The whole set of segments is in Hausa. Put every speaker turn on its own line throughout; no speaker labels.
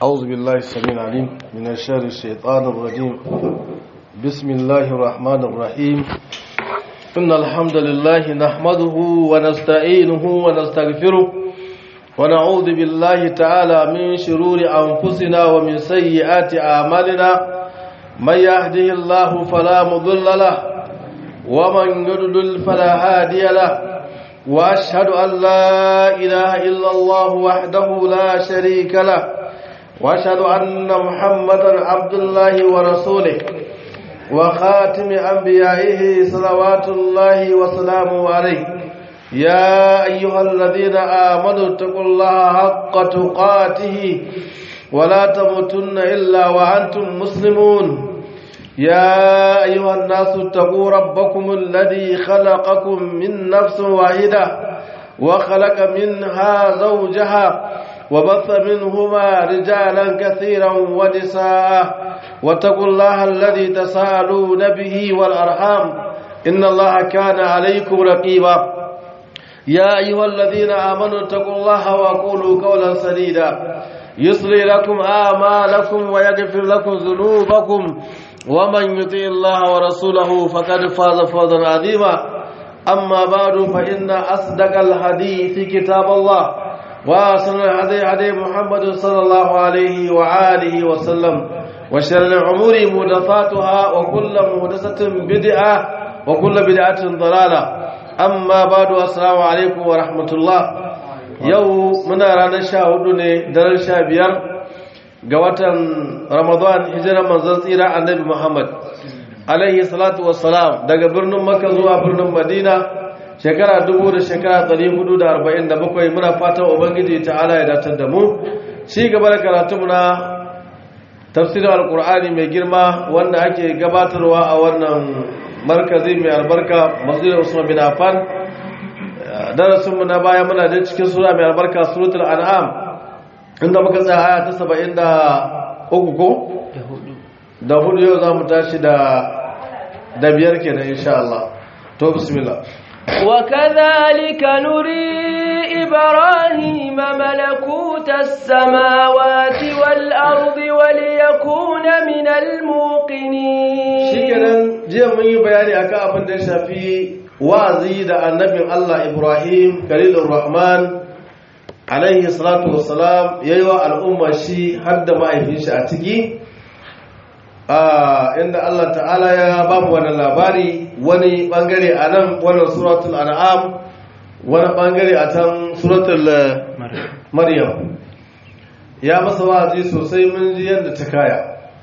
أعوذ بالله السميع العليم من الشر الشيطان الرجيم بسم الله الرحمن الرحيم إن الحمد لله نحمده ونستعينه ونستغفره ونعوذ بالله تعالى من شرور أنفسنا ومن سيئات أعمالنا من يهده الله فلا مضل له ومن يضلل فلا هادي له وأشهد أن لا إله إلا الله وحده لا شريك له واشهد ان محمدا عبد الله ورسوله وخاتم انبيائه صلوات الله وسلامه عليه يا ايها الذين امنوا اتقوا الله حق تقاته ولا تموتن الا وانتم مسلمون يا ايها الناس اتقوا ربكم الذي خلقكم من نفس واحده وخلق منها زوجها وبث منهما رجالا كثيرا ونساء واتقوا الله الذي تساءلون به والأرحام إن الله كان عليكم رقيبا يا أيها الذين آمنوا اتقوا الله وقولوا قولا سديدا يصلي لكم آمالكم ويغفر لكم ذنوبكم ومن يطيع الله ورسوله فقد فاز فوزا عظيما أما بعد فإن أصدق الحديث كتاب الله وأحسن الهدي هدي محمد صلى الله عليه وآله وسلم وشر الأمور محدثاتها وكل محدثة بدعة وكل بدعة ضلالة أما بعد السلام عليكم ورحمة الله yau muna ranar sha hudu ne daren sha biyar ga watan ramadan hijirar manzon tsira annabi muhammad alaihi salatu wassalam daga birnin makka zuwa birnin madina shekara dubu da shekara ɗari hudu da arba'in da bakwai muna fatan ubangiji ta'ala ya datar da mu ci gaba da karatu na tafsirin alkur'ani mai girma wanda ake gabatarwa a wannan markazi mai albarka masjidin usman bin affan darasin mu na baya muna da cikin sura mai albarka suratul an'am inda muka tsaya aya ta saba'in da uku ko da hudu yau za mu tashi da da biyar kenan insha Allah to bismillah
وكذلك نري إبراهيم ملكوت السماوات والأرض وليكون من الموقنين
shikenan jiya mun yi bayani akan abin da shafi wa'azi da annabin Allah Ibrahim Khalilur Rahman alaihi salatu wassalam yayi wa al'umma shi har da mahaifin shi a ciki inda Allah ta'ala ya ba mu wannan labari wani bangare a nan wannan suratul an'am wani bangare a can suratul maryam ya masa wa'azi sosai mun ji yadda ta kaya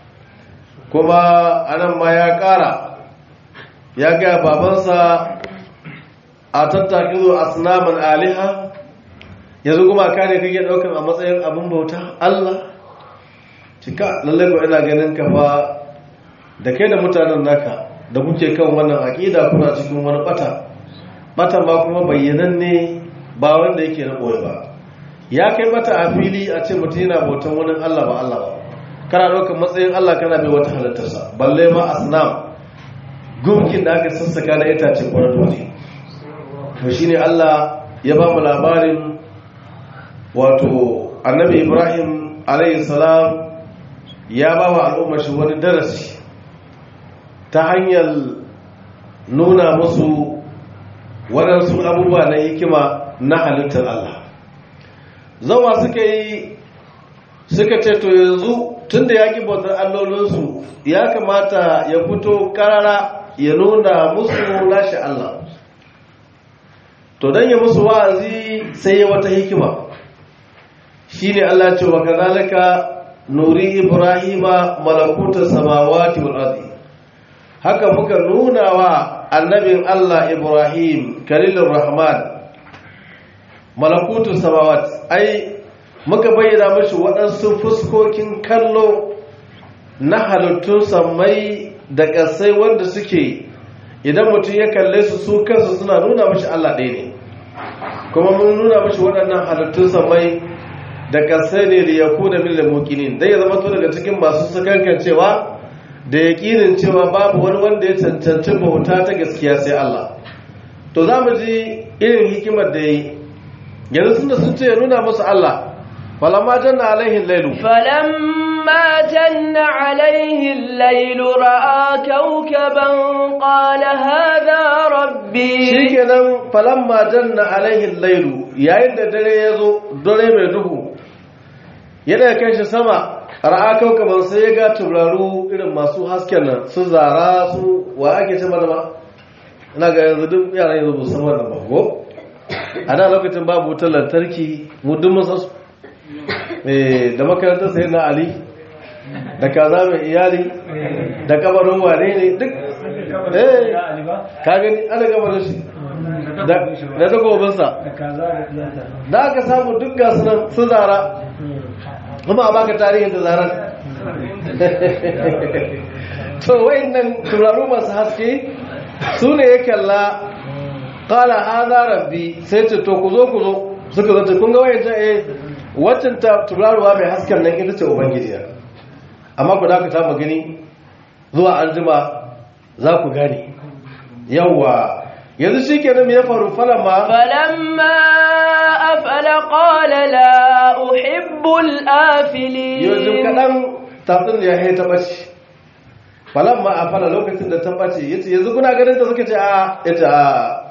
kuma anan ma ya kara ya ga babansa a tattakizo asnaman aliha yanzu kuma kare kake daukan a matsayin abin bauta Allah cika lallai ko ina ganin ka fa da kai da mutanen naka da kuke kan wannan aqida kuna cikin wani bata bata ma kuma bayyanan ne ba wanda yake na boye ba ya kai bata a fili a ce mutum yana bautan wani Allah ba Allah ba kana ɗaukar matsayin Allah kana bai wata halittarsa balle ma asnam gunkin da aka sassaka na itace kwanar dole to shine Allah ya ba mu labarin wato annabi Ibrahim alayhi salam ya ba wa al'ummar shi wani darasi ta hanyar nuna musu waɗansu abubuwa na hikima na halittar Allah zama suka yi suka ce to yanzu tun da ya ƙi bautar allolinsu ya kamata ya fito ƙarara ya nuna musu nashi Allah to don ya musu wa'azi sai ya wata hikima shi ne Allah ce wa kazalika nuri ibrahima malakutar samawati wal ardi haka muka nuna wa annabin Allah ibrahim kalilur rahman malakutar samawat ai muka bayyana mashi waɗansu fuskokin kallo na halittun samai da ƙasai wanda suke idan mutum ya kalle su su kansu suna nuna mashi Allah ɗaya ne kuma mun nuna mashi waɗannan halittun samai da kasai ne da yaku da mil da mukinin dai ya zama to daga cikin masu sakankan cewa da yaƙinin cewa babu wani wanda ya cancanci bauta ta gaskiya sai Allah to za mu ji irin hikimar da yi yanzu sun da sun ce ya nuna musu Allah falamma janna alaihi lailu
فلما جن عليه الليل رأى كوكبا قال هذا ربي
shikenan falamma janna alaihi lailu yayin da dare ya zo dare mai duhu ya daga kai shi sama ra'a kaukaban sai ya ga turaru irin masu hasken nan su zara su wa ake ce mana ma ina ga yanzu duk yaran yanzu ba su san wannan ba ko a da lokacin babu wutar lantarki mu duk mun san su Eh, da makarantar sai na ali da kaza mai iyali da kabarin wane ne duk eh ka gani ana kabarin shi da da takobinsa da aka samu duk gasu nan sun zara kuma a baka tarihin da zaran to wayannan turaru masu haske su ne ya kalla kala haza rabbi sai ce to ku zo ku zo suka zata kun ga wayancan eh waccan ta turaruwa mai hasken nan ita ce ubangiji na amma ku da ka ta gani zuwa an jima za ku gane yawwa yanzu shi kenan me ya faru falama
فلما أفل قال لا أحب الآفلين
yanzu kaɗan tafin ya hai ta ɓace falamma a fara lokacin da ta ɓace ya ce yanzu kuna ganin ta suka ce a ya ce a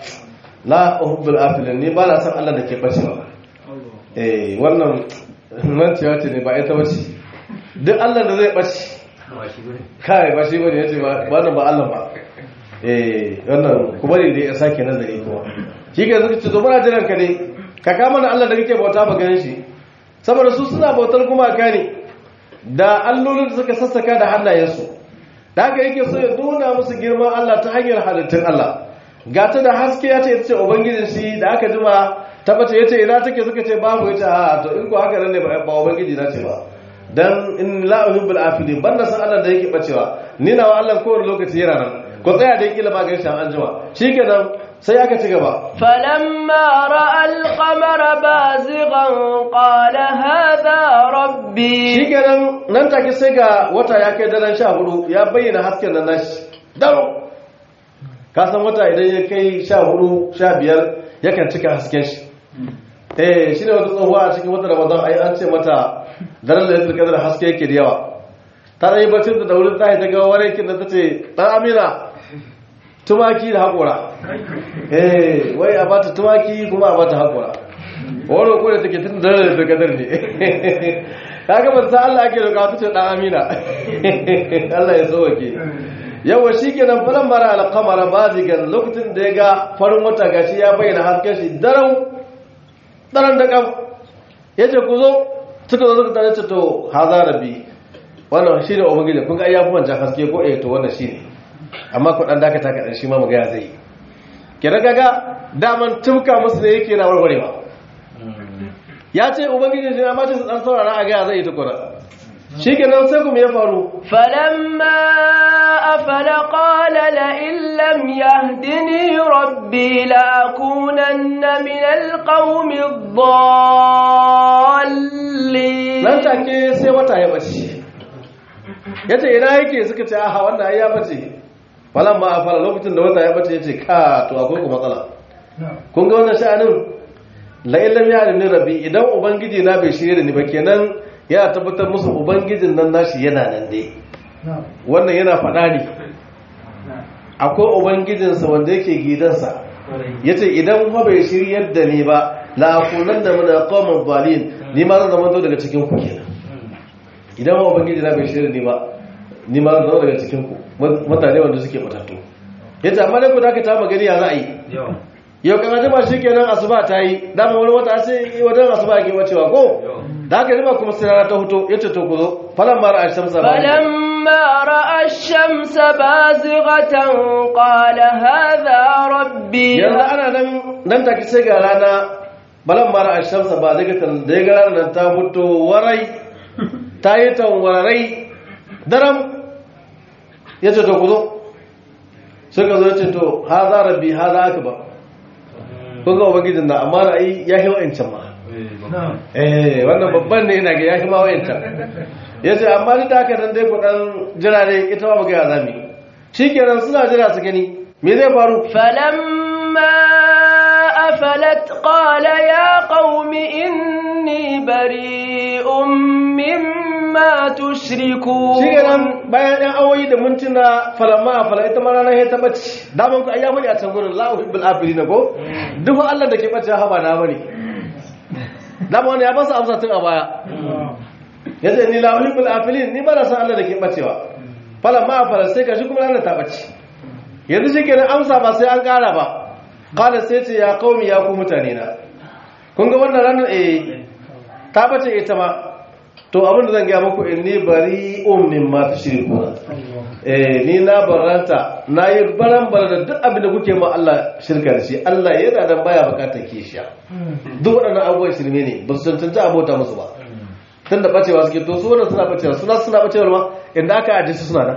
la uhubbul afilin ni ba na san allah da ke ɓace ba eh wannan mancewa ce ne ba ita ɓace duk allah da zai ɓace kai ba shi bane ya ce ba nan ba allah ba eh wannan kuma ne da ya sake nazari kuma shi ke suka ce zo muna jiran ka ne ka kama da allah da kake bauta ba ganin shi saboda su suna bautar gumaka ne da allolin da suka sassaka da hannayensu da haka yake so ya nuna musu girman Allah ta hanyar halittun Allah gata da haske ya ce ita ce ubangijin shi da aka jima tabbata ya ce ina take suka ce babu ya ce a to in ko haka nan ne ba ba ubangiji na ce ba dan in la uhibbul afidin banda san Allah da yake bacewa ni nawa Allah kowane lokaci yana nan ko tsaya da kila ma gaishe an jima shikenan sai aka ci gaba
فلما رأى القمر بازغا قال هذا ربي
shikenan nan take sai ga wata ya kai daren sha hudu ya bayyana hasken nan nashi daro ka san wata idan ya kai sha hudu sha biyar yakan cika hasken shi eh shi ne wata tsohuwa a cikin wata ramadan ai an ce mata daren da ya da haske yake da yawa ta yi bacin da daurin tsaye ta ga warakin da ta ce ɗan amina tumaki da haƙura eh wai a bata tumaki kuma a bata haƙura wani ko da take tun da da gadar ne kaga ban san Allah ake roƙa tace dan Amina Allah ya sauke yawa shikenan falan mara al-qamara bazigan lokacin da ya ga farin wata gashi ya bayyana hasken shi darau daran da kam yace ku zo suka zo suka tare to haza rabbi wannan shine ubangiji kun ga ya fi wancan haske ko eh to wannan shine amma ku dan dakata ka dan shi ma mu ga ya zai kira kaga daman tumka musu da yake na warwarewa ya ce ubangiji shi amma ce su dan saurara a gaya zai yi tukura shi kenan sai kuma ya faru
فلما أفل قال لئن لم يهدني ربي لأكونن من القوم الضالين
nan take sai wata ya bace ya ce ina yake suka ce aha wannan ai ya bace falan ma a fara lokacin da wata ya bace ya ce ka to akwai ku matsala kun ga wannan sha'anin la'ilam ya ni rabbi idan ubangiji na bai shirye da ni ba kenan yana tabbatar musu ubangijin nan nashi yana nan dai wannan yana faɗa ne akwai ubangijinsa wanda yake gidansa ya ce idan kuma bai shiryar da ni ba la'akunan da mana kawon balin ni ma zan zama daga cikin ku kenan idan ma ubangiji na bai shirya ni ba ni ma zan zama daga cikin ku mutane wanda suke matattu ya ce amma dai ku da ka ta magani ya za a yi yau kan ajima shi kenan asuba ta yi dama wani wata sai wajen asuba ke wacewa ko da haka jima kuma sai rana ta huto ya ce to ku zo falan mara a shamsa ba
فلما رأى الشمس بازغة قال هذا ربي
yanzu ana nan nan take sai ga rana balan mara a shamsa ba daga tan da ya ga ranar nan ta huto warai ta yi tanwarai daram ya ce to ku zo suka zo ya ce to ha za rabbi ha za aka ba kun ga ubangijin na amma ra'ayi ya yi wa'ancan ma eh wannan babban ne yana ga ya shi ma wa'ancan ya ce amma duk da haka nan dai kudan jira ne ita ma buga zami shi kenan suna jira su gani me zai faru
فلما أفلت قال يا قوم إني بريء مما تشركون
shi nan bayan yan awoyi da mintuna falama a fala ita mara ya ta ɓace daman ku ayyamu ne a can gurin lahu bil afili na ko duk Allah da ke ɓace haba na bane dama wani ya ba su amsa tun a baya ya ce ni lahu bil afili ni ba na san Allah da ke ɓacewa falama a fala sai ka shi kuma ranar ta ɓace yanzu shi kenan amsa ba sai an ƙara ba kala sai ce ya kaumi ya ku mutane na kun ga wannan ranar eh ta ɓace ita ma to abin da zan gaya muku in ni bari ummin ma ta shirku eh ni na baranta na yi baran bara da duk abin da kuke ma Allah shirka da shi Allah yana da baya bukatar kishiya duk waɗannan abubuwan shirme ne ba su cancanci abota musu ba tun da bacewa suke to su wannan suna bacewa suna suna bacewa ma inda aka ajiye su suna nan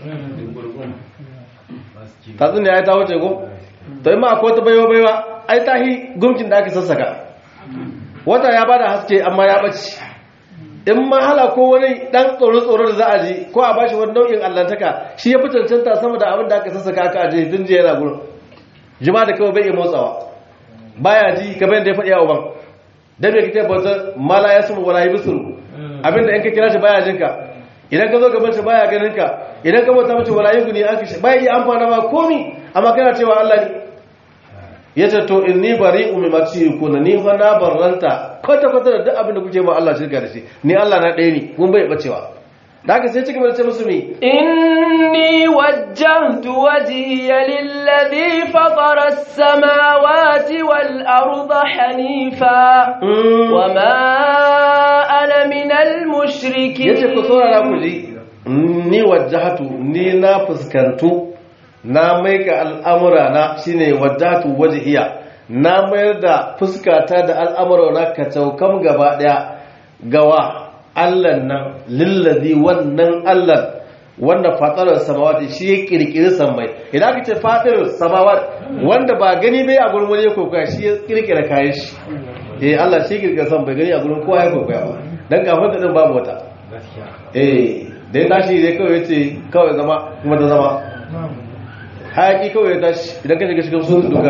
tatsun da ya ta wuce ko to in ma akwai wata baiwa baiwa ai ta hi gumkin da aka sassaka wata ya bada haske amma ya bace in mahala ko wani dan tsoro-tsoro da za a ji ko a bashi wani nau'in allantaka shi ya fi cancanta sama da abin da aka sassaka aka aje tun jiya yana gurin jima da kawai bai iya motsawa baya ji kamar yadda ya faɗi a uban da bai kike bauta mala ya sumu wala yibsuru abin da in ka kira shi baya jinka idan ka zo gaban shi baya ganin ka idan ka bauta mace wala yuguni an kishi baya iya amfana ma komi amma kana cewa Allah ne yace to inni bari'u mimma tushrikuna ni fa na barranta kwata kwata da duk abin da kuke ba Allah shirka da shi ni Allah na ɗaya ne kun bai bacewa da haka sai cigaba da ce musu mi
إني وجهت وجهي للذي فطر السماوات والأرض حنيفا وما أنا من المشركين
yace ku saurara ku ji ni wajjahatu ni na fuskantu na maika al'amura na shine wajjahatu wajhiya na mayar da fuskata da al'amura na kacaukam gaba daya gawa Allah nan lillazi wannan Allah wanda fatarar samawati shi ya kirkiri sammai idan aka ce fatarar samawati wanda ba gani bai a gurin wani ya kokoya shi ya kirkira kayan shi eh Allah shi kirkira sammai gani a gurin kowa ya kokoya ba dan kafin da din babu wata eh da ya tashi dai kawai yace kawai zama kuma ta zama hayaki kawai ya tashi idan ka shiga cikin sun duka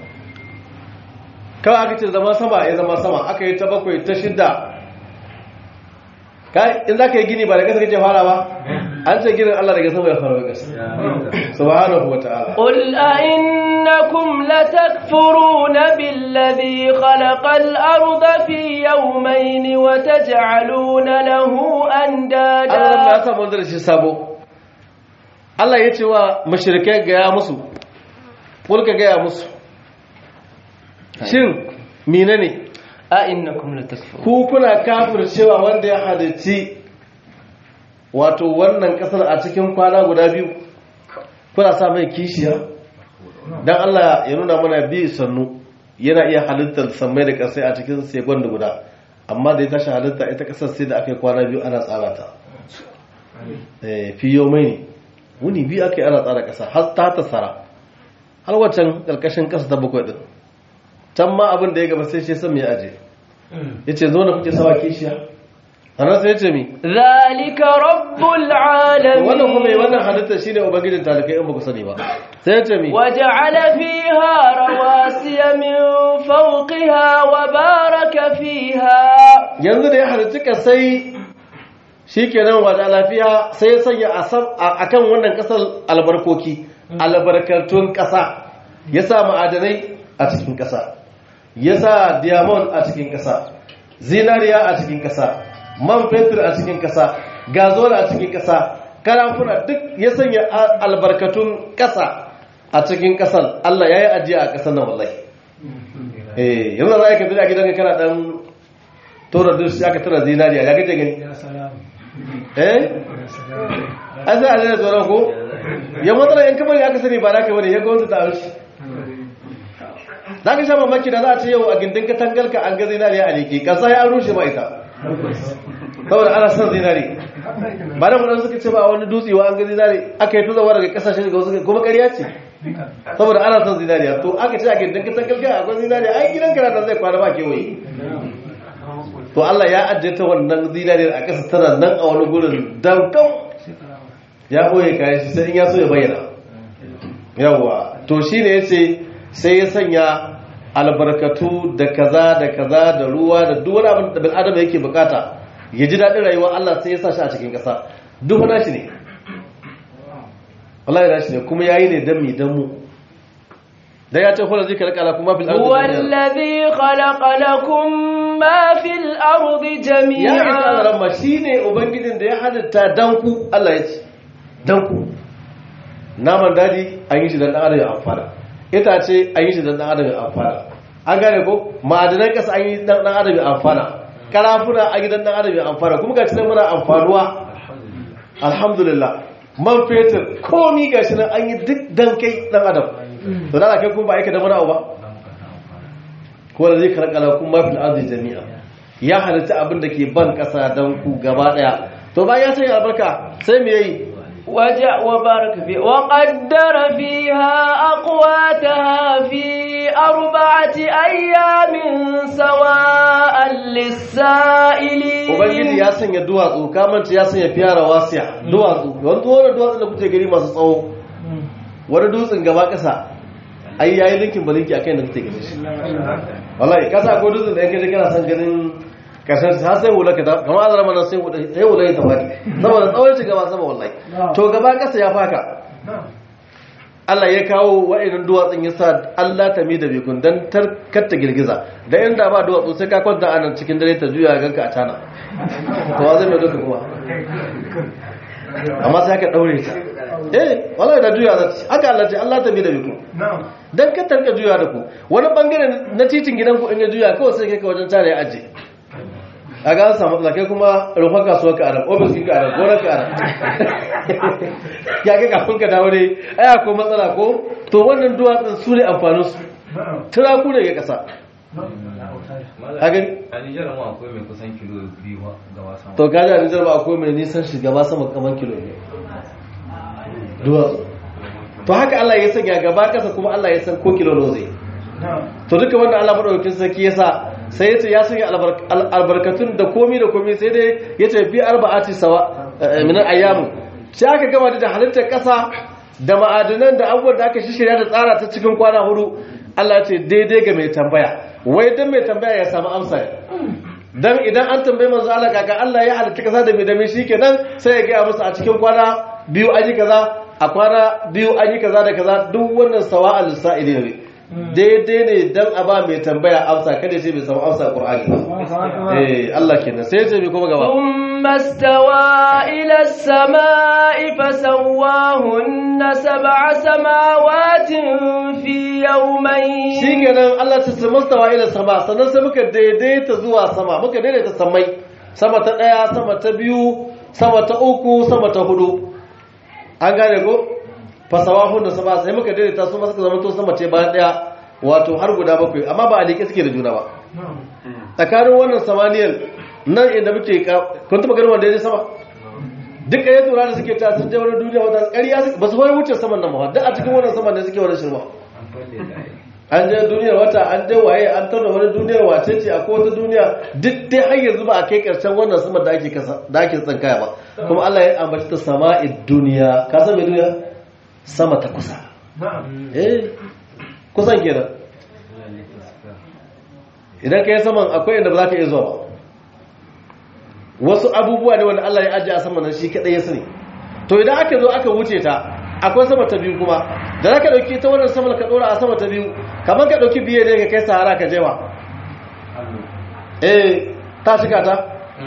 kawai aka ce zama sama ya zama sama aka yi ta bakwai ta shidda kai in za ka yi gini ba da kasa kake fara ba an ce ginin Allah daga sama ya fara wa kasa subhanahu wa ta'ala
قل أئنكم لتكفرون بالذي خلق الأرض في يومين وتجعلون له
Allah
أندادا
ya samu wanda da shi sabo Allah ya ce wa mashirikai gaya musu kulka gaya musu shin mine ne
أئنكم لتكفرون
ku kuna kafir cewa wanda ya halitti wato wannan kasar a cikin kwana guda biyu kuna sa mai kishiya don Allah ya nuna mana bi sannu yana iya halittar sammai da kasai a cikin sekon da guda amma da ya tashi halitta ita kasar sai da aka yi kwana biyu ana tsara ta Eh, fi yau mai ne wuni biyu aka yi ana tsara kasa har ta tasara har waccan ƙarƙashin ƙasa ta bakwai ɗin can ma abin da ya gaba sai shi san ya aje ya ce zo na kuke sawa kishiya a nan sai ya ce mi
ذلك رب
wannan kuma yi
العالمين
wannan halittar shine ubangijin talikai in ba ku sani ba sai ya ce mi
وجعل فيها رواسي من فوقها وبارك فيها
yanzu da ya halitta kasai shi kenan wata lafiya sai ya sanya a sam- a kan wannan kasar albarkoki albarkatun kasa ya sa ma'adanai a cikin kasa ya sa diamond a cikin kasa zinariya a cikin kasa man fetur a cikin kasa gazol a cikin kasa karamfuna duk ya sanya a- albarkatun kasa a cikin kasar Allah ya yi ajiya a kasar nan wallahi eh yanzu za ka tafi a gidanka kana dan tora duk aka tura zinariya ya gaje gani eh an sai a zai tsoron ko ya matsala yan kamar ya aka sani ba naka bane ya gwamnati ta arshi za ka sha mamaki da za a ce yau a gindin katangarka an ga zinariya a leke kasa ya rushe ma ita saboda ana son zinari ba da mudan suka ce ba a wani dutsewa an ga zinari aka yi tuzawa daga kasashen ga wasu kuma ƙarya ce saboda ana son zinariya to aka ce a gindin katangarka akwai zinariya ai gidan karata zai kwana ba kewaye to Allah ya ajiye ta wannan zinariyar a ƙasa tana nan a wani gurin dankan ya ɓoye kayan shi sai in ya so ya bayyana yawwa to shi ne ya ce sai ya sanya albarkatu da kaza da kaza da ruwa da duk wani abin da bil adam yake bukata ya ji daɗin rayuwa Allah sai ya sa shi a cikin ƙasa duk wani shi ne wallahi da shi ne kuma yayi ne dan mi dan mu da ya ce kula zai kalkala kuma fil ardi
هو
jami'an.
الذي خلق لكم ما في الأرض
ya isa
جميعا
alarama shi ne ubangijin da ya halitta danku Allah ya ce danku naman daji an yi shi don ɗan adam ya amfana itace an yi shi don ɗan adam ya amfana an gane ko ma'adanan ƙasa an yi don ɗan adam ya amfana karafuna an yi don ɗan adam ya amfana kuma ga shi nan muna amfanuwa alhamdulillah man fetur komi ga shi nan an yi duk dan kai ɗan adam to da kai kuma ba aika da wani abu ba ko da zai karkala kuma fil ardi jami'a ya halitta abin da ke ban kasa dan ku gaba daya to bayan ya sanya albarka sai me yayi
وجع وبارك فيه وقدر فيها أقواتها في أربعة أيام سواء للسائلين
ubangiji ya sanya duwatsu kamanta ya sanya fiyara wasiya duwatsu wanda wani duwatsu da kuke gari masu tsawo wani dutsen gaba kasa ai yayi linkin balinki akan da kuke gani shi wallahi kasa ko dutsen da yake da kana san ganin kasar ta sai wula ka ta kamar azara mana sai wula sai wula ta fadi saboda tsawon shi gaba sama wallahi to gaba kasa ya faka Allah ya kawo wa'annan duwatsun ya sa Allah ta mi da bikun dan tarkar ta girgiza da inda ba duwatsu sai ka kwanta a nan cikin dare ta juya ganka a tana to wa zai mai duka kuma amma sai aka daure ta eh wallahi da juya za ta haka Allah ce Allah ta mi da bikun dan ka tarka juya da ku wani bangare na titin gidan ku in ya juya kawai sai kai ka wajen tare ya aje a ga an samu kai kuma rufar kasuwar ka arab ofis ka arab gonar ka arab ya ga kafin ka dawo dai ai akwai matsala ko to wannan duwatsun su ne amfanin su turaku ne ga kasa a gani
a nijar ma akwai mai kusan kilo biyu ga wasa
to kaji a nijar ba akwai mai nisan shugaba sama kaman kilo ne duwatsu to haka Allah ya sanya gaba kasa kuma Allah ya san ko kilo nawa zai to duka wanda Allah madaukakin sarki ya sa sai ya ce ya sanya albar- al- albarkatun da komi da komi sai dai ya ce fi arba'ati sawa eh, min ayyamu sai aka gama da halittar kasa da ma'adanan da abubuwan da aka shishirya da tsara ta cikin kwana hudu Allah ya ce daidai ga mai tambaya wai dan mai tambaya ya samu amsa dan idan an tambaye manzo Allah kaka Allah ya halitta kasa da mai da mai shikenan sai ya ga musu a cikin kwana biyu an yi kaza a kwana biyu an yi kaza da kaza duk wannan sawa'al sa'ili ne daidai ne dan a ba mai tambaya amsa kada sai bai samu amsa Qur'ani ba eh Allah kenan sai ya ce mi kuma gaba
ثم استوى إلى السماء فسواهن سبع سماوات في يومين
shikenan Allah ta ce mustawa ila sama sannan sai muka daidaita zuwa sama muka daidaita samai sama ta daya sama ta biyu sama ta uku sama ta hudu an gane ko fasawahun da sama sai muka daidaita su ma suka zama to sama ce bayan daya wato har guda bakwai amma ba a liƙe suke da juna ba tsakanin wannan samaniyar nan inda muke ka- kun taɓa ganin wanda ya je sama duk ɗaya tura da suke ta sun je wani duniya wata ƙarya su- ba su wani wuce saman nan ba duk a cikin wannan saman ne suke wani shirma
an falle da ai
an je duniyar wata an je waye an tauna wani duniyar wace ce a wata duniya duk dai har yanzu ba a kai karshen wannan sama da ake kasa da ake tsinkaya ba kuma Allah ya ambaci ta sama'id duniya ka san me duniya sama ta kusa eh kusan kenan idan ka yi saman akwai inda ba za ka iya zuwa ba wasu abubuwa ne wanda Allah ya ajiye a saman nan shi kadai ya sani to idan aka zo aka wuce ta akwai sama ta biyu kuma da za ka ɗauki ta wannan sama ka ɗora a sama ta biyu kamar ka ɗauki biye ne ka kai sahara ka jewa eh ta shiga ta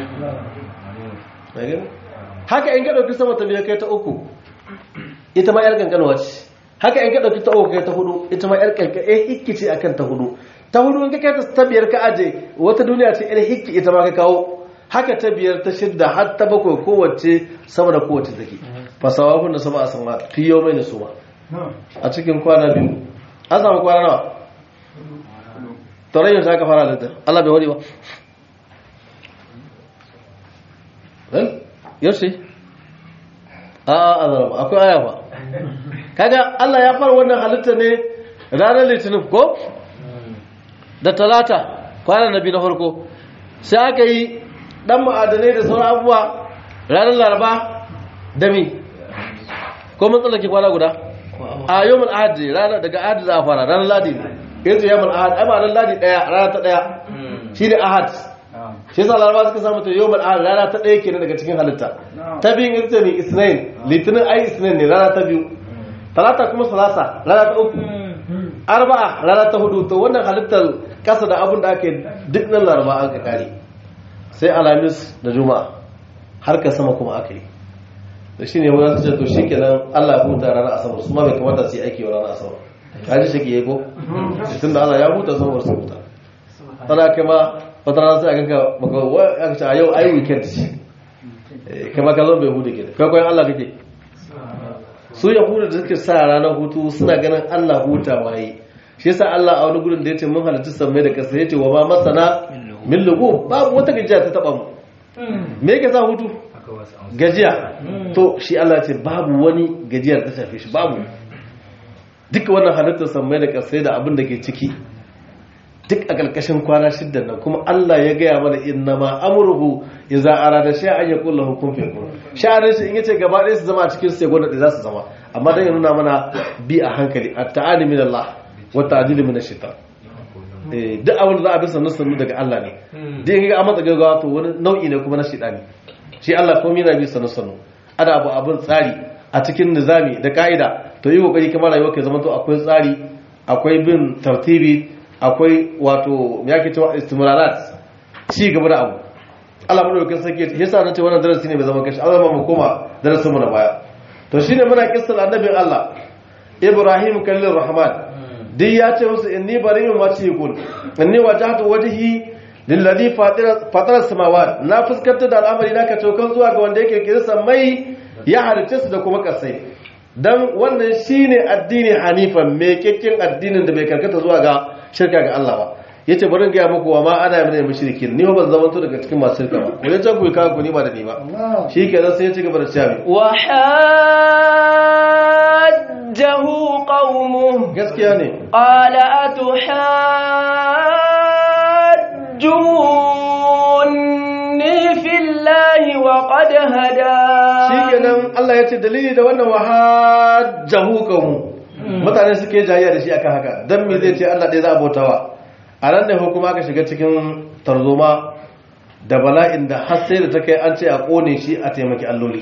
haka in ka ɗauki sama ta biyu kai ta uku ita ma 'yar ganganwa ce haka in ka ɗauki ta uku kai ta hudu ita ma 'yar kankan eh hikki ce akan ta hudu ta hudu in ka kai ta biyar ka aje wata duniya ce 'yar hikki ita ma ka kawo haka ta biyar ta shidda har ta bakwai kowace sama da kowace take fasawa kun da sama a sama fi yau mai su ba a cikin kwana biyu an samu kwana nawa tauran yau aka fara littar Allah bai wari ba ɗan yaushe a a zarama akwai aya ba kaga Allah ya fara wannan halitta ne ranar litinin ko da talata kwanan nabi na farko sai aka yi dan ma'adanai da sauran abubuwa ranar laraba da mi ko mun tsallake kwana guda a yau mun ahadi ranar daga ahadi za a fara ranar ladi kai ce yawmul ahad ai ma'anar ladi daya rana ta daya shine ahad shi yasa laraba suka samu ta yawmul ahad rana ta daya kenan daga cikin halitta ta biyun ita ce mai isnain litinin ai isnain ne rana ta biyu talata kuma salasa rana ta uku arba'a rana ta hudu to wannan halittar kasa da abin da ake duk nan laraba an ka kare sai alamis da juma'a har ka sama kuma aka yi da shi ne wani ce to shi kenan allah ya huta ranar asabar su ma bai kamata su yi aiki wa ranar asabar ka ji shi ke yi ko tun da allah ya huta saboda su huta tana kai ma wata rana sai a ganka maka aka ce a yau ai weekend ce kai ma ka zo bai huta ke da kai kwayan allah kake su yahudu da suke sa ranar hutu suna ganin allah huta waye shi yasa allah a wani gudun da ya ce mun halittu sammai da kasa ya ce wa ma masana min lugu babu wata gajiya ta taba mu me yake sa hutu gajiya to shi Allah ce babu wani gajiyar ta shafe shi babu duka wannan halittar sammai da kasai da abin da ke ciki duk a ƙarƙashin kwana shidda nan kuma Allah ya gaya mana inna ma amruhu idza arada shay'an yaqul lahu kun fayakun sha'anin shi in yace gaba ɗaya su zama a cikin sai gwada za su zama amma dan ya nuna mana bi a hankali at-ta'ali min Allah wa ta'dil min ash-shaitan duk abin da za a bi sannu sannu daga Allah ne duk in ga a matsa gaggawa to wani nau'i ne kuma na shaitani shi Allah komai yana bi sannu sannu ana abu abin tsari a cikin nizami da ka'ida to yi kokari kamar rayuwa ke zama to akwai tsari akwai bin tartibi akwai wato me yake cewa istimrarat ci gaba da abu Allah mu dauke sake yasa nace wannan darasi ne bai zama kashi Allah mu koma darasin mu na baya to shine muna kissar annabin Allah Ibrahim kallin Rahman duk ya ce musu inni bari'un ma ce kun inni wajhatu wajhi lilladhi fatara samawat na fuskantar da al'amari na ka cokan zuwa ga wanda yake kirsa mai ya halice su da kuma kasai dan wannan shine addini hanifan me kekken addinin da bai karkata zuwa ga shirka ga Allah ba yace bari ga muku wa ma ana min mushrikin ni ba zan to daga cikin masu shirka ba ko yace ku ka ku ni ba da ni ba shikenan sai ya ci gaba da cewa
wa hajjahu qaumuhu
gaskiya ne
qala atuhajjuni fillahi wa qad hada
shikenan Allah ya ce dalili da wannan wahajjahu qaumu mutane suke jayayya da shi akan haka dan me zai ce Allah dai za a bautawa a ran da hukuma ka shiga cikin tarzoma da bala'in da har sai da ta kai an ce a kone shi a taimaki alloli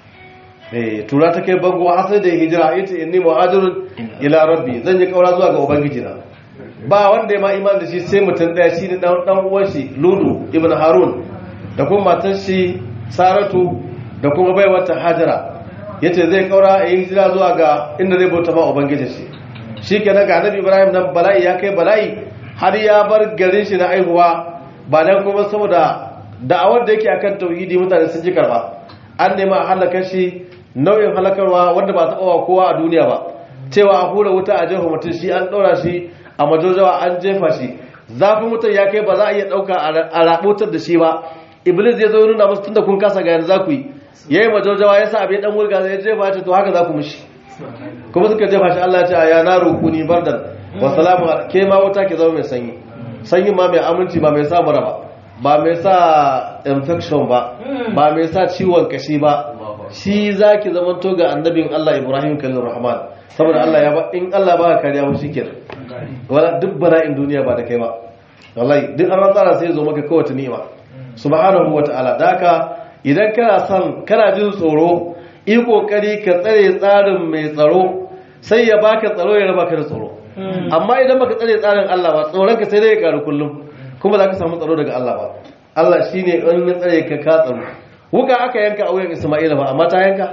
eh tura ta kai bango har sai da hijira yace inni muhajirun ila rabbi zan yi kaura zuwa ga ubangiji na ba wanda ya ma iman da shi sai mutum daya shi ne dan dan uwan shi ludu ibn harun da kuma matar shi saratu da kuma baiwar ta hajara yace zai kaura a yi hijira zuwa ga inda zai bauta ma ubangiji shi shikenan ga annabi ibrahim nan bala'i ya kai bala'i har ya bar garin shi na aihuwa ba dan kuma saboda da'awar da yake akan tauhidi mutane sun ji karba an nema a halaka shi nau'in halakarwa wanda ba taɓa wa kowa a duniya ba cewa a hura wuta a jefa mutum shi an ɗora shi a majojawa an jefa shi zafin mutum ya kai ba za a iya ɗauka a raɓotar da shi ba iblis ya zo nuna musu tunda kun kasa ga yanzu za ku yi ya yi majojawa ya sa abin ɗan wurga zai jefa ya ce to haka za ku mishi kuma suka jefa shi allah ya ce a ya na rukuni bardan wa salamu ke ma wuta ke zama mai sanyi sanyi ma mai aminci ba mai sa mura ba ba mai sa infection ba ba mai sa ciwon kashi ba shi za ki zama to ga annabin Allah Ibrahim kallon Rahman saboda Allah ya ba in Allah ba ka kariya mu shikenan wala duk bala'in duniya ba da kai ba wallahi duk an tsara sai zo maka kowace ni'ima subhanahu wataala daka idan kana son kana jin tsoro yi kokari ka tsare tsarin mai tsaro sai ya baka tsaro ya raba ka da tsoro amma idan baka tsare tsarin Allah ba tsoron ka sai dai ya karu kullum kuma za ka samu tsaro daga Allah ba Allah shine in ya tsare ka ka tsaro wuka aka yanka a wuyan Isma'ila ba amma ta yanka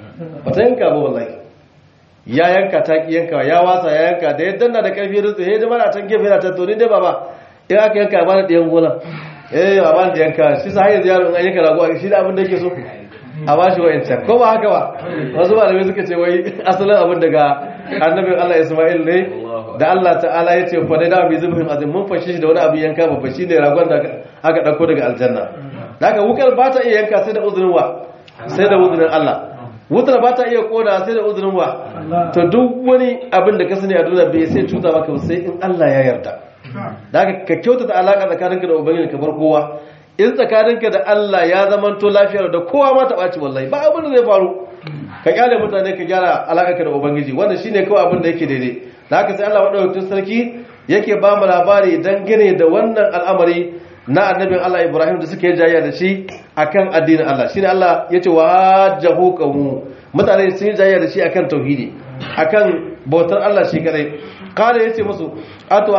ba ta yanka ba wallahi ya yanka ta ki yanka ya wasa ya yanka da ya danna da karfi rutsu he jama'a can gefe yana ta to ni dai baba in aka yanka ba da ɗiyan gona eh ba ba da yanka shi sa hayar yaro in an yanka rago shi da abin da yake so a ba shi wa'ancan ko ba haka ba wasu malamai suka ce wai asalin abin daga annabin Allah Isma'il ne da Allah ta'ala ya ce fa dai da bi zubin azim mun fashe shi da wani abin yanka babba shine ragon da aka dauko daga aljanna daga wukar ba ta iya yanka sai da uzurin wa sai da uzurin Allah wutar ba ta iya koda sai da uzurin wa to duk wani abin da ka sani a duniya bai sai cuta maka sai in Allah ya yarda daga ka kyautata alaka tsakaninka da ubangiji ka bar kowa in tsakaninka da Allah ya zamanto lafiyar da kowa ma ta ɓaci wallahi ba abin da zai faru ka kyale mutane ka gyara alaƙarka da ubangiji wannan shine kawai abin da yake daidai da haka sai Allah madaukakin sarki yake ba mu labari dangane da wannan al'amari na annabin Allah Ibrahim da suka yi jayya da shi akan addinin Allah shine Allah yace wa hajjahu qawmu mutane sun yi jayya da shi akan tauhidi akan bautar Allah shi kadai kada yace musu atu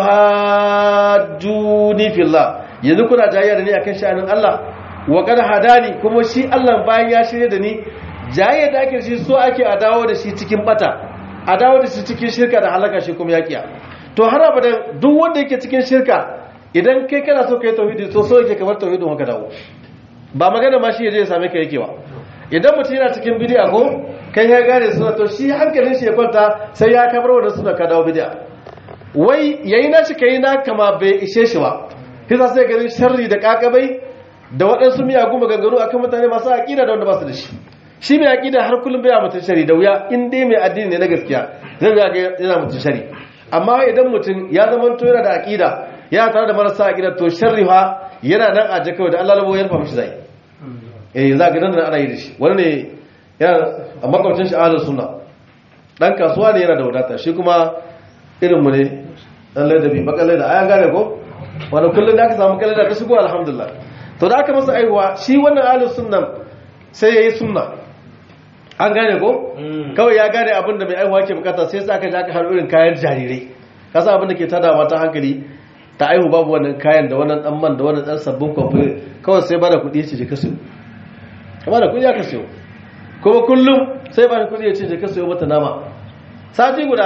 hajjuni fillah yanzu kuna jayya da ni akan sha'anin Allah wa kad hadani kuma shi Allah bayan ya shirye da ni jayya da ake shi so ake a dawo da shi cikin bata a dawo da shi cikin shirka da halaka shi kuma yakiya to har abadan duk wanda yake cikin shirka idan kai kana so kai tauhidi to so yake kamar tauhidin haka dawo ba magana ma shi yaje ya same ka yake ba idan mutum yana cikin bid'a ko kai ya gane suna to shi hankalin shi ya kwanta sai ya kabar wannan suna ka dawo bid'a wai yayi na shi kai na kama bai ishe shi ba kisa sai ganin sharri da kakabai da waɗansu miyagun maganganu akan mutane masu aƙida da wanda ba su da shi shi mai aƙida har kullum bai mutum shari da wuya in dai mai addini ne na gaskiya zai ga yana mutum shari amma idan mutum ya zama to yana da aƙida yana tare da marasa aƙida to sharri fa yana nan a jaka da Allah labo ya rufa mishi zai eh za ga nan ana yi da shi wani ne yana a makwabcin shi ahlus sunna dan kasuwa ne yana da wadata shi kuma irin mu ne dan ladabi bakalle da ayan gane ko wani kullum da aka samu kalle da ta shigo alhamdulillah to da aka masa aihuwa shi wannan ahlus sunnan sai yayi sunna an gane ko kawai ya gane abin da mai aihuwa ke bukata sai sa aka ji aka har irin kayan jarirai kasa abin da ke tada mata hankali ta aihu babu wannan kayan da wannan dan man da wannan dan sabbin kwamfani kawai sai bada kuɗi ce je ka sayo ka bada kuɗi aka sayo kuma kullum sai bada kuɗi ya ce je ka sayo mata nama sati guda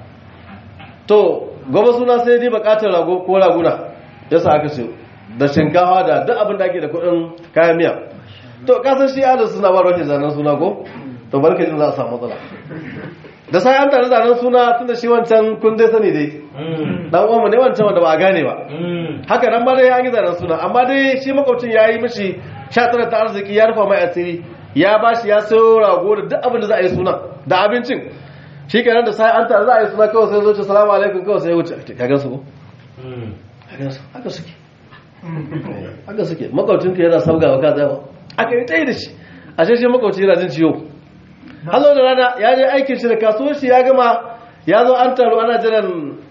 to gobe suna sai dai bukatar rago ko raguna yasa aka sayo da shinkafa da duk abin da ake da kuɗin kayan miya to kasan shi adal suna ba roke zanen suna ko to barka jin za a samu matsala da sai an tare zanen suna tun da shi wancan kun dai sani dai dan uwanmu ne wancan wanda ba a gane ba haka nan ba dai an yi zanen suna amma dai shi makwabcin ya yi mishi sha tara ta arziki ya rufa mai asiri ya ba shi ya sayo rago da duk abin da za a yi suna da abincin shi kenan da sai an tare za a yi suna kawai sai zo ce salamu alaikum kawai sai ya wuce ka gan su ko haka suke haka suke makwabcinka yana sabgawa ka tsayawa aka yi tsaye da shi a shi makwabci yana jin ciwo hazo da rana ya je aikin shi da kasuwar shi ya gama ya zo an taru ana jiran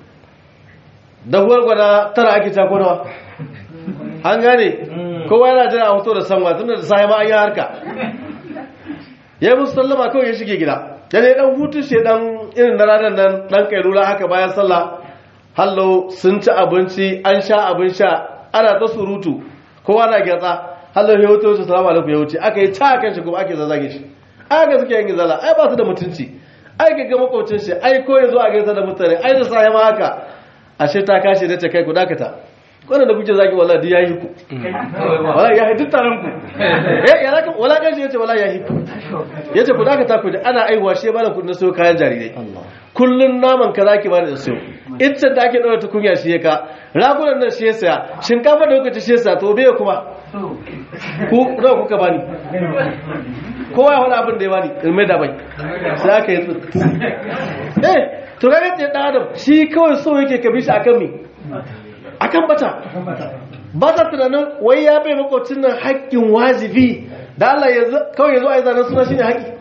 dahuwar gwada tara ake takonawa an gane kowa yana jira a hoto da sanwa tun da sahi ma an yi harka ya yi musu sallama kawai ya shige gida ya ne dan hutun shi dan irin na ranar nan dan kailula haka bayan sallah hallo sun ci abinci an sha abin sha ana ta surutu kowa na gyatsa hallo ya wuce wuce salamu alaikum ya wuce aka yi ta kan shi kuma ake zazzage shi aka suke yin zala ai ba su da mutunci ai ga makwabcin shi ai ko ya zo a gaisa da mutane ai da sahi ma haka ashe ta kashi da ta kai ku dakata wannan da kuke zaki wallahi duk yayi ku wallahi yayi duk taron ku eh ya zaka wala kan shi yace wallahi yayi ku yace ku dakata ku da ana aiwa shi ba da kudin sayo kayan jarirai kullun naman ka zaki bani da sayo ita da ake daura tukunya shi ka ragunan nan shi ya saya shinkafa da kuka ci shi ya saya to bai kuma ku nawa kuka bani kowa ya wani abin da ya bani ilmai da bai sai aka yi tsutu eh to ga yadda dan adam shi kawai so yake ka bi shi akan mi akan bata ba ta tunanin wai ya bai makwacin nan haƙƙin wajibi da Allah yanzu kawai yanzu a yi zanen suna shine haƙƙi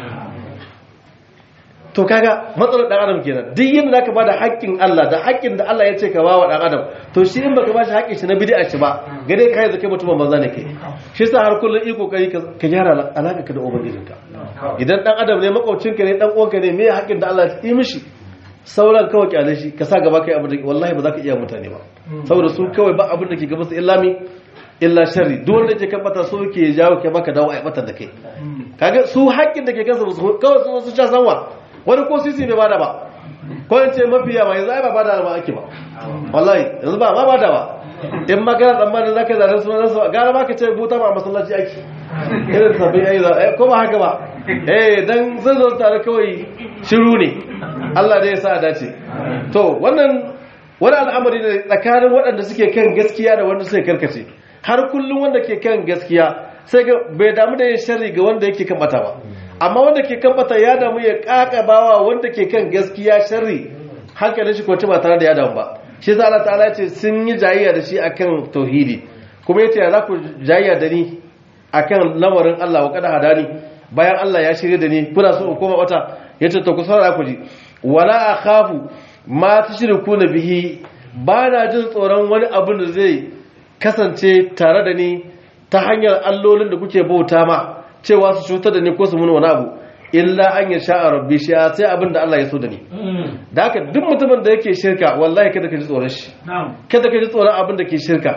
to kaga matsalar dan adam kenan duk yadda zaka bada haƙƙin Allah da haƙƙin da Allah ya ce ka bawa dan adam to shi in baka bashi haƙƙin shi na bid'a shi ba gare kai zaka mutum banza ne kai shi yasa har kullun iko kai ka gyara alaka ka da ubangijinka idan dan adam ne makwabcinka ne dan uwanka ne me haƙƙin da Allah ya yi mishi sauran kawai kyale shi ka sa gaba kai abin da wallahi ba za ka iya mutane ba saboda su kawai ba abin da ke gaba su illa mi illa sharri duk wanda yake kan bata so yake jawo kai maka dawo a batar da kai kaga su haƙƙin da ke kansa kawai su su sha sanwa wani ko sisi bai bada ba ko in ce mafiya ma yanzu ai ba bada ba ake ba wallahi yanzu ba ma bada ba in magana tsammanin za ka zanen sunan su gara ma ka ce buta ma masallaci ake irin sabbin yayi za ko ba haka ba eh dan zan zo tare kawai shiru ne Allah dai ya sa a dace to wannan wani al'amari ne tsakanin waɗanda suke kan gaskiya da wanda suke karkace har kullum wanda ke kan gaskiya sai bai damu da yin sharri ga wanda yake kan bata ba amma wanda ke kan bata ya damu ya kakabawa wanda ke kan gaskiya sharri hankalin shi kwanci ba tare da ya damu ba shi za Allah ta'ala ce sun yi jayayya da shi akan tauhidi kuma yace ya za ku jayayya da ni akan lamarin Allah wa kada hadani bayan Allah ya shirye da ni kuna so in koma wata yace to ku saurara ku ji wala akhafu ma tushrikuna bihi ba na jin tsoron wani abin da zai kasance tare da ni ta hanyar allolin da kuke bauta ma cewa su cutar da ni ko su mun wani abu illa an ya sha'a rabbi shi sai abin da Allah ya so da ni da haka duk mutumin da yake shirka wallahi kada ka ji tsoron shi kada ka ji tsoron abin da ke shirka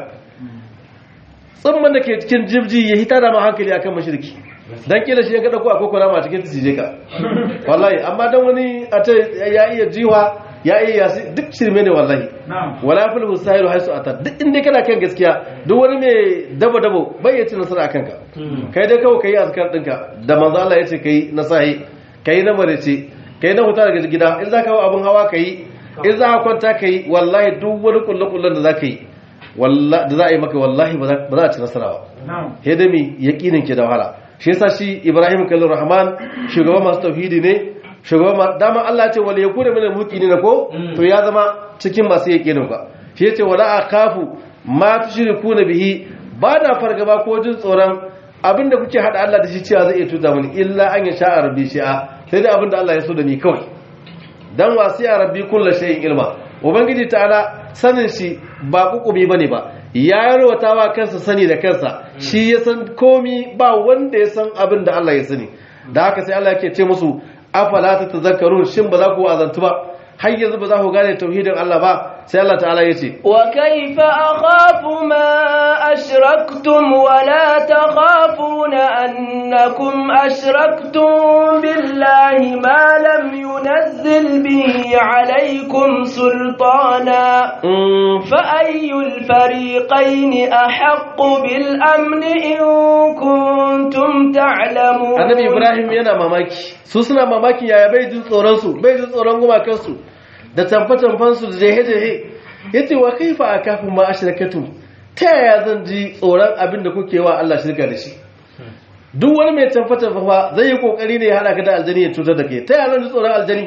tsimman da ke cikin jibji ya hita da ma hankali akan mashirki dan kila shi ya ga dauko akwai kurama cikin tije ka wallahi amma dan wani a ta ya iya jiwa ya iya yasi duk shirme ne wallahi wala fil husairu haisu ata duk inda kana kan gaskiya duk wani mai dabo dabo bai ya ci nasara akan ka kai dai kawai kai azkar dinka da manzo Allah ya ce kai na sahi kai na marece kai na huta daga gida in za ka hawa abun hawa kai in za ka kwanta kai wallahi duk wani kullu kullun da za ka yi da za a yi maka wallahi ba za a ci nasara ba hedami yaƙinin ke da wahala shi yasa shi ibrahim kallon rahman shugaban masu tauhidi ne shugaban dama allah ce wale ya kuna mana muki ne na ko to ya zama cikin masu yaƙinin ba shi ya ce wala a kafu ma tu shiri kuna bihi ba na fargaba ko jin tsoron abinda kuke haɗa allah da shi cewa zai iya tuta mani illa an ya sha'a rabbi shi'a sai dai abinda allah ya so da ni kawai dan wasi a rabbi kullu shay'in ilma ubangiji ta'ala sanin shi ba kukumi bane ba ya yarwata wa kansa sani da kansa shi ya san komi ba wanda ya san abin da Allah ya sani da haka sai Allah yake ce musu afala tatazakkarun shin ba za ku azantu ba har yanzu ba za ku gane tauhidin Allah ba sai Allah ta'ala ya ce
wa kaifa akhafu ma ashraktum wa la takhafuna annakum ashraktum billahi ma lam yunzil bihi alaykum sultana fa ayyul fariqayn ahaqqu bil amn in kuntum ta'lamun
annabi ibrahim yana mamaki su suna mamaki yaya bai jin tsoron su bai jin tsoron gumakansu da tamfe-tamfensu da jehe-jehe ya ce wa kaifa a kafin ma a shirkatu ta yaya zan ji tsoron abin da kuke wa Allah shirka da shi duk wani mai tamfe-tamfe fa zai yi kokari ne ya hada ka da aljani ya cutar da ke ta yaya zan ji tsoron aljani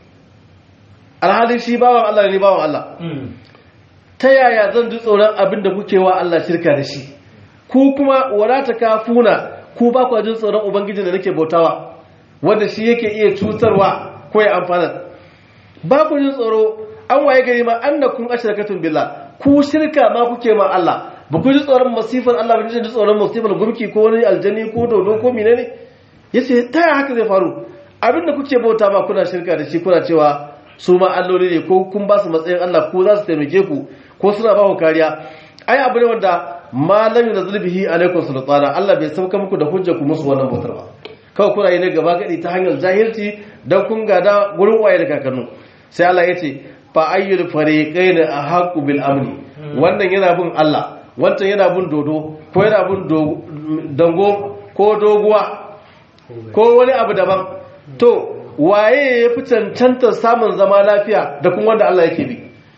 alhalin shi bawan Allah ne bawan Allah ta yaya zan ji tsoron abin da kuke wa Allah shirka da shi ku kuma wadata kafuna ku ba ku jin tsoron ubangijin da nake bautawa wanda shi yake iya cutarwa ko ya amfana ba ku jin tsoro an waye gari ma annakum ashrakatun billah ku shirka ma kuke ma Allah ba ku ji tsoron masifar Allah ba ku ji tsoron masifar gurki ko wani aljani ko dodo ko menene yace ta yaya haka zai faru abinda kuke bauta ma kuna shirka da shi kuna cewa su ma alloli ne ko kun ba su matsayin Allah ko za su taimake ku ko suna ba ku kariya ai abu ne wanda malami da zulbihi alaikum sultana Allah bai sauka muku da hujja ku musu wannan bautar ba kawai kuna yi ne gaba gadi ta hanyar jahilci dan kun gada gurin waye da kakannu sai Allah ya ce fa ayyul fariqain ahqqu bil amni wannan yana bin Allah wancan yana bin dodo ko yana bin dango ko doguwa ko wani abu daban to waye ya fi cancantar samun zama lafiya da kuma wanda Allah yake bi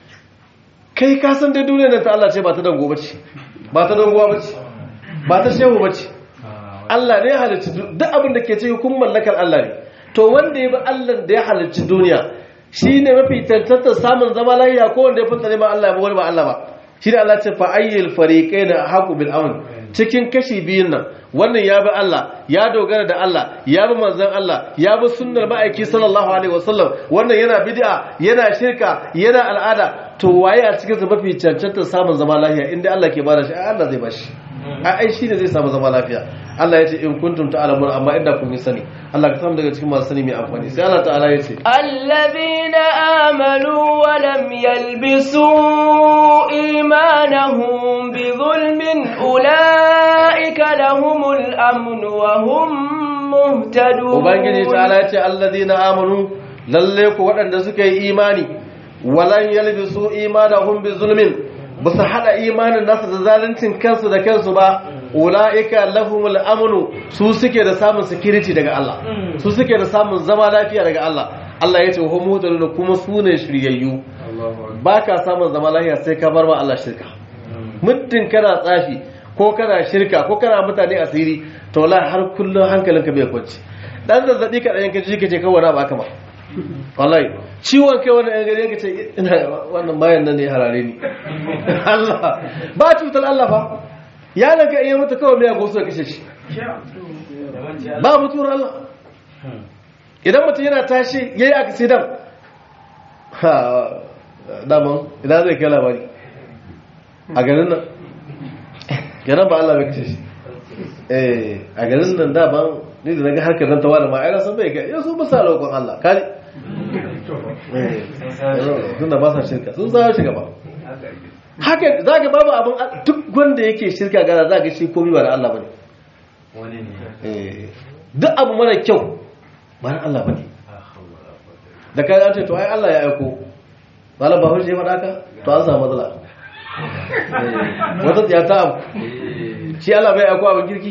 kai ka san dai duniyar nan ta Allah ce ba ta dango bace ba ta dangowa bace ba ta shehu bace Allah ne ya halicci duk abin da ke cikin kun mallakar Allah ne to wanda ya bi Allah da ya halicci duniya shi ne mafi tantantar samun zama lafiya ko wanda ya fi tsare ma Allah ya wani ba Allah ba shi da Allah ce fa ayyul fariqain haqu bil amn cikin kashi biyun nan wannan ya bi Allah ya dogara da Allah ya bi manzon Allah ya bi sunnar ma'aiki sallallahu alaihi wasallam wannan yana bid'a yana shirka yana al'ada to waye a cikin su mafi cancantar samun zama lafiya inda Allah ke bada shi Allah zai bashi ai shi ne zai samu zama lafiya Allah ya ce in kuntum ta'lamun amma inda kun yi sani Allah ka samu daga cikin masu sani mai amfani sai Allah ta'ala ya ce
alladhina amanu wa lam yalbisu imanahum bi zulmin ulaika lahumul amn wa hum muhtadun
ubangiji ta'ala ya ce alladhina amanu lalle ku waɗanda suka yi imani walan yalbisu imanahum bi zulmin ba su haɗa imanin nasu da zaluncin kansu da kansu ba ula'ika lahumul amnu su suke da samun security daga Allah su suke da samun zama lafiya daga Allah Allah ya ce wa muhtadun kuma su ne shiryayyu ba ka samun zama lafiya sai ka bar ma Allah shirka muddin kana tsafi ko kana shirka ko kana mutane asiri to wallahi har kullun hankalinka bai kwanci dan zazzabi ka dan kaji kace kawai ba kama wallahi ciwon kai wani yan gari ce ina wannan bayan nan ne harare ni Allah ba cutar Allah fa ya daga iya mutu kawai mai agosu da kashe shi ba mutuwar Allah idan mutum yana tashi ya yi accident daman ina zai kai labari a garin nan garin ba Allah bai kashe shi eh a garin nan daman ni da naga harkar nan ta wani ma ai san bai kai yau sun ba sa roƙon Allah kare eh tun da ba sa shirka sun sa shi gaba haka za ga babu abin duk wanda yake shirka gara za ga shi komai ba da Allah bane
wani ne
eh duk abu mara kyau ba na Allah bane da kai an ce to ai Allah ya aiko malam ba hujje faɗa ka to an samu matsala Eh, wata tsiya ta abu shi Allah bai aiko abin kirki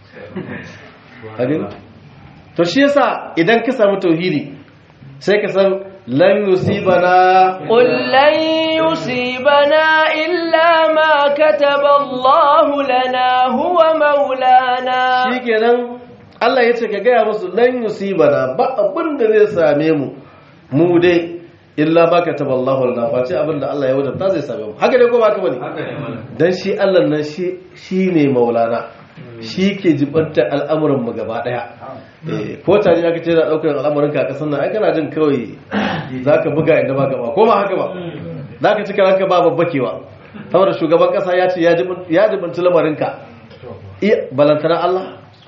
abin to shi yasa idan ka samu tauhidi sai ka san lan yusibana
قل لن يصيبنا إلا ما كتب الله لنا هو مولانا
shikenan Allah ya ce ka gaya musu lan yusibana ba abin da zai same mu mu dai illa ba ka taba Allahu lana face abin da Allah ya wadanta zai same mu haka dai ko ba haka bane
haka ne mana
dan shi Allah nan shi shine maulana shi ke jibanta al'amuran mu gaba daya eh ko tare aka ce da daukar al'amuran ka kasan nan ai kana jin kawai zaka buga inda ba gaba ko ba haka ba zaka cika ranka ba babbakewa saboda shugaban kasa ya ce ya jibin ya jibinta lamarin ka iya balantana Allah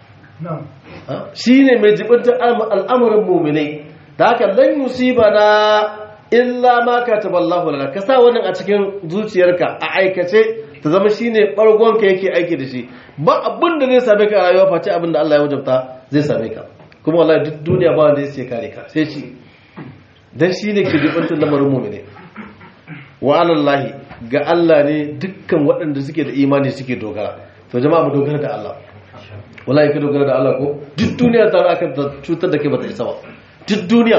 shi ne mai jibinta al'amuran muminai da haka lan yusibana illa ma kataballahu lana ka sa wannan a cikin zuciyarka a aikace ta zama shine bargon ka yake aiki da shi ba abin da zai same ka a rayuwa face abin da Allah ya wajabta zai same ka kuma wallahi duk duniya ba wanda zai kare ka sai shi dan shine ke jibinta lamarin muminai wa alallahi ga Allah ne dukkan waɗanda suke da imani suke dogara to jama'a mu dogara da Allah wallahi ka dogara da Allah ko duk duniya ta aka cutar da kai bata isa ba duk duniya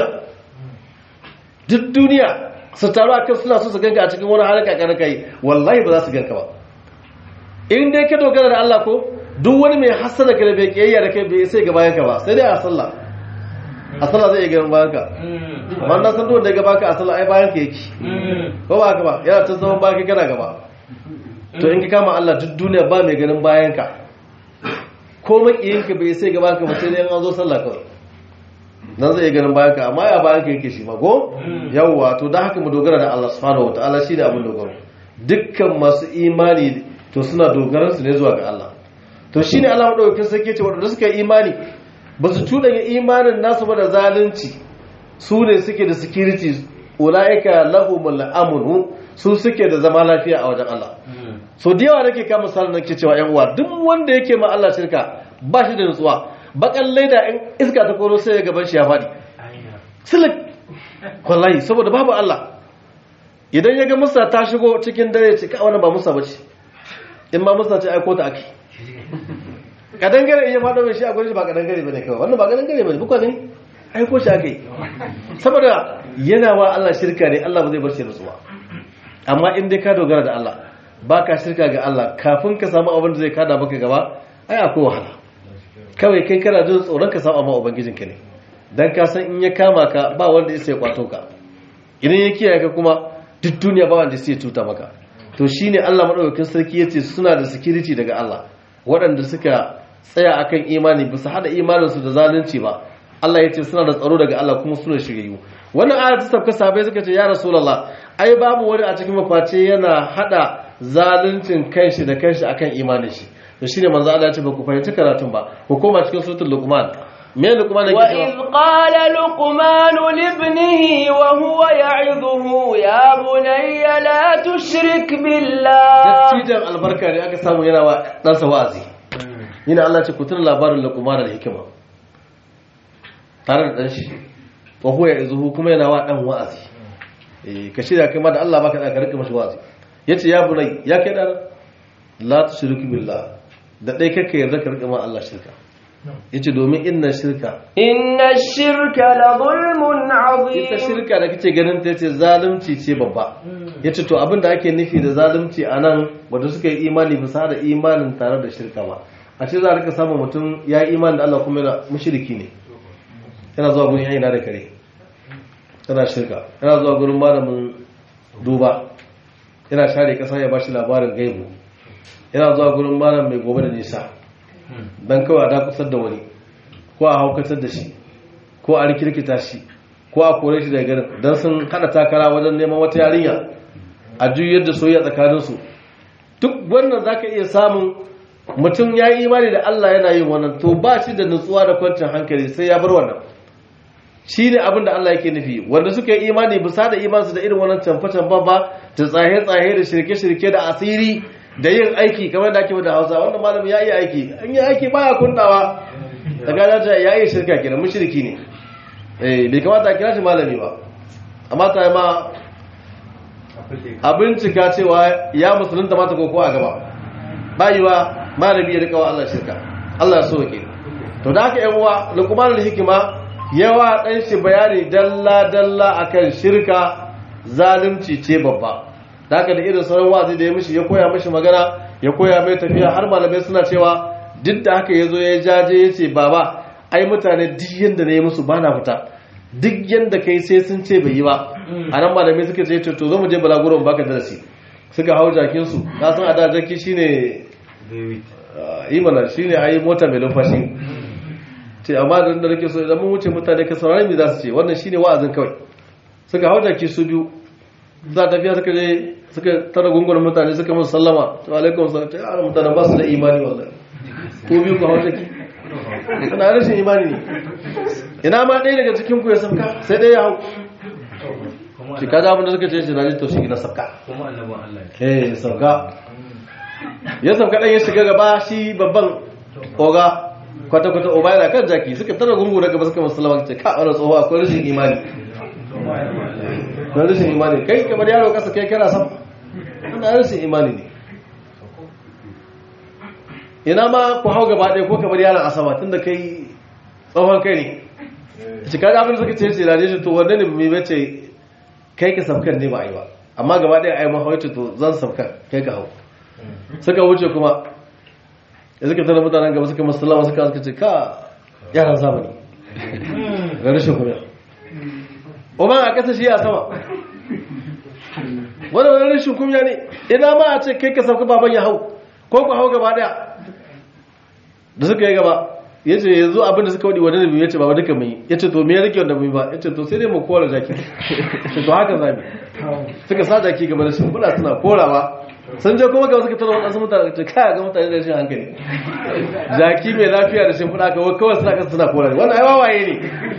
duk duniya su taru akan suna so su ganka a cikin wani haraka kana kai wallahi ba za su ganka ba in dai ka dogara da Allah ko duk wani mai hasada ka da bai kiyayya da kai bai sai ga bayan ka ba sai dai a sallah a sallah zai iya ganin bayan ka amma na san da ya gaba ka a sallah ai bayan ka yake ko ba haka ba yana ta zaman baki kana gaba to in ka kama Allah duk duniya ba mai ganin bayan ka ko makiyinka bai sai gaba ka ba sai dai an zo sallah kawai nan zai ganin bayan ka amma ya bayan ka yake shi mago yawwa to da haka mu dogara da Allah subhanahu wataala shi da abin dogaro dukkan masu imani to suna dogaran su ne zuwa ga Allah to shine Allah madaukakin sarki ce wanda suka yi imani ba su tudanya imanin nasu ba da zalunci su ne suke da security ulaika lahumul amnu su suke da zama lafiya a wajen Allah so da yawa nake kama misalin nake cewa yan uwa duk wanda yake ma Allah shirka ba shi da nutsuwa bakan laida in iska ta koro sai ya gaban shi ya faɗi silik wallahi saboda babu Allah idan ya ga musa ta shigo cikin dare ce ka wannan ba musa bace in ma musa ce aiko ta ake kadangare iya faɗo mai shi a gurin ba kadangare bane kawai wannan ba kadangare bane buka gani aiko shi ake saboda yana wa Allah shirka ne Allah ba zai bar shi nutsuwa amma in dai ka dogara da Allah ba ka shirka ga Allah kafin ka samu abin da zai kada maka gaba ai akwai wahala kawai kai kana jin tsoron ka samu amma ubangijinka ne dan ka san in ya kama ka ba wanda ya sai kwato ka idan ya kiyaye ka kuma duk duniya ba wanda sai cuta maka to shine Allah madaukakin sarki yace suna da security daga Allah waɗanda suka tsaya akan imani bisa hada imanin su da zalunci ba Allah yace suna da tsaro daga Allah kuma suna shiryu wannan ayat ta sabka sahabbai suka ce ya rasulullah ai babu wani a cikin maface yana hada zaluncin kanshi da kanshi akan imanin shi to shine manzo Allah ya ce ba ku fahimci karatun ba ku koma cikin suratul luqman me luqman yake
وإذ قال لقمان لابنه وهو يعظه يا بني لا تشرك بالله
dattijan albarka ne aka samu yana wa ɗansa wa'azi yana Allah ce ku tuna labarin luqman da hikima tare da ɗan shi wa huwa yazuhu kuma yana wa ɗan wa'azi eh ka shirya kai ma da Allah baka da ka rika mashi wa'azi yace ya bunai ya kai dan la tushriku billah da dai kake yarda ka rika ma Allah shirka yace domin inna shirka
إن الشرك لظلم
ita
عظيم
shirka da kake ganin ta yace zalunci ce babba yace to abin da ake nufi da zalunci anan wanda suka yi imani bisa da imanin tare da shirka ba a ce za a rika samun mutum ya yi imani da Allah kuma yana mushriki ne yana zuwa gurin yayin da kare yana shirka yana zuwa gurin malamin duba yana share kasa ya bashi labarin gaibu yana zuwa gurin malam mai gobe da nisa dan kawai a dakusar da wani ko a haukatar da shi ko a rikirkita shi ko a kore shi daga garin don sun hada takara wajen neman wata yarinya a juyar da soyayya tsakaninsu duk wannan za ka iya samun mutum ya yi imani da Allah yana yin wannan to ba shi da nutsuwa da kwancin hankali sai ya bar wannan shi ne abin da Allah yake nufi wanda suka yi imani bisa da imansu da irin wannan canfa-canfa ba da tsaye-tsaye da shirke-shirke da asiri da yin aiki kamar da ake da hausa wanda malam ya yi aiki an yi aiki baya kundawa da gada ya yi shirka kenan mushriki ne eh bai kamata a kira shi malami ba amma ta ma a bincika cewa ya musulunta mata koko a gaba bayiwa malami ya rika wa Allah shirka Allah ya soke to da haka yan uwa luqmanul hikima yawa dan shi bayani dalla dalla akan shirka zalunci ce babba da haka da irin sauran wazi da ya mishi ya koya mishi magana ya koya mai tafiya har malamai suna cewa duk da haka yazo ya jaje ya ce baba ai mutane duk yanda ne musu bana fita duk yanda kai sai sun ce bai yi ba a nan malamai suka ce to zo mu je balaguron baka darasi suka hau jakin su ka san a da jaki shine yi mana shine ayi mota mai lumfashi ce amma da da nake so idan mun wuce mutane ka saurari me za su ce wannan shine wa'azin kawai suka hau jaki su biyu za tafiya suka je suka tara gungun mutane suka musu sallama to alaikum salam ta yara mutane ba su da imani wallahi ko biyu ku hau jaki kana rashin imani ne ina ma ɗaya daga cikin ku ya sabka sai ɗaya ya hau shi kaga abin da suka ce shi na ji to shi na sabka
kuma annabin Allah
eh sabka ya sabka ɗan ya shiga gaba shi babban oga kwata-kwata oba yana kan jaki suka tara gungu daga ba suka musulama ce ka wani tsoho akwai rashin imani akwai rashin imani kai kamar yaro kasa kai kana sam ana rashin imani ne ina ma ku hau gaba ɗaya ko kamar yaron asama tun da kai tsohon kai ne cika da abin da suka ce ce da shi to wanda ne mai bace kai ka sabkan ne ba a yi ba amma gaba ɗaya a yi mahauci to zan sabkan kai ka hau suka wuce kuma da suka tana mutanen gaba suka musulama suka suka ce ka yaran zamani ga rashin kuma Oman a ƙasa shi a sama wani wani rashin kumya ne ina ma a ce kai ka sauka baban ya hau ko ku hau gaba daya da suka yi gaba ya ce yanzu abinda suka wadi wani nabi ya ce baba duka mai ya ce to me ya rike wanda mai ba ya ce to sai dai mu kora jaki to haka zami suka sa jaki gaba da shimfiɗa suna korawa sun je kuma ga suka tara wadansu mutane ce kaya ga mutane da rashin hankali jaki mai lafiya da shimfiɗa kawai kawai suna kasa suna kora ne wannan ai wawaye ne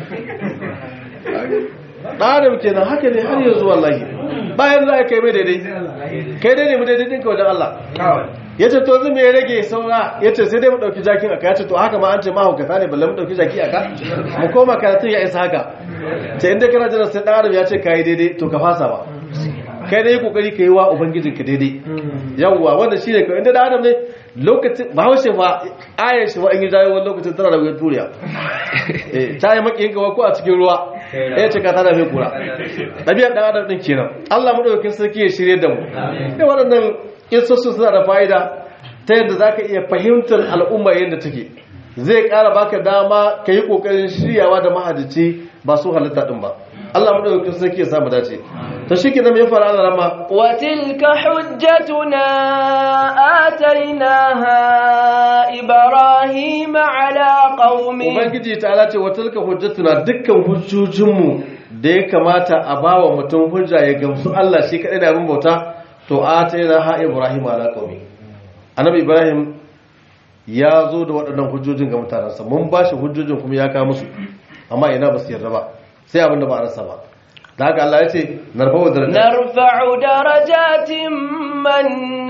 ɗan kenan haka ne har yanzu wallahi bayan za a kai mai daidai kai daidai mu daidai ɗinka wajen Allah ya ce to zai mai rage saura ya ce sai dai mu ɗauki jakin aka ya ce to haka ma an ce mahaukata ne balle mu ɗauki jaki aka mu koma karatun ya isa haka ce inda kana jiran sai ɗan adam ya ce kayi daidai to ka fasa ba kai dai kokari ka yi wa ubangijinka daidai yawwa wanda shi ne kawai inda ɗan adam ne lokacin bahaushe fa ayar shi wa in yi jayo wani lokacin tana da wuyar turiya ta yi makiyin gawa ko a cikin ruwa ya ce ka tana mai kura ɗabi'ar ɗan adam ɗin kenan allah maɗaukakin sarki ya shirye da mu sai waɗannan kisossu suna da fa'ida ta yadda za ka iya fahimtar al'umma yadda take zai ƙara baka dama ka yi ƙoƙarin shiryawa da mahadici ba su halitta ɗin ba allah maɗaukakin sarki ya samu dace to shi kenan ya fara Allah rama
وتلك حجتنا آتيناها إبراهيم على قومه
ubangiji ta ala ce wa tilka hujjatuna dukkan hujjojinmu da ya kamata a bawa mutum hujja ya gamsu Allah shi kadai da abin bauta to atayna ha ibrahim ala qaumi annabi ibrahim ya zo da waɗannan hujjojin ga mutanensa mun ba shi hujjojin kuma ya kawo musu amma ina ba su yarda ba sai abin da ba a rasa ba da haka Allah ya ce narfa'u darajat
نرفع درجات من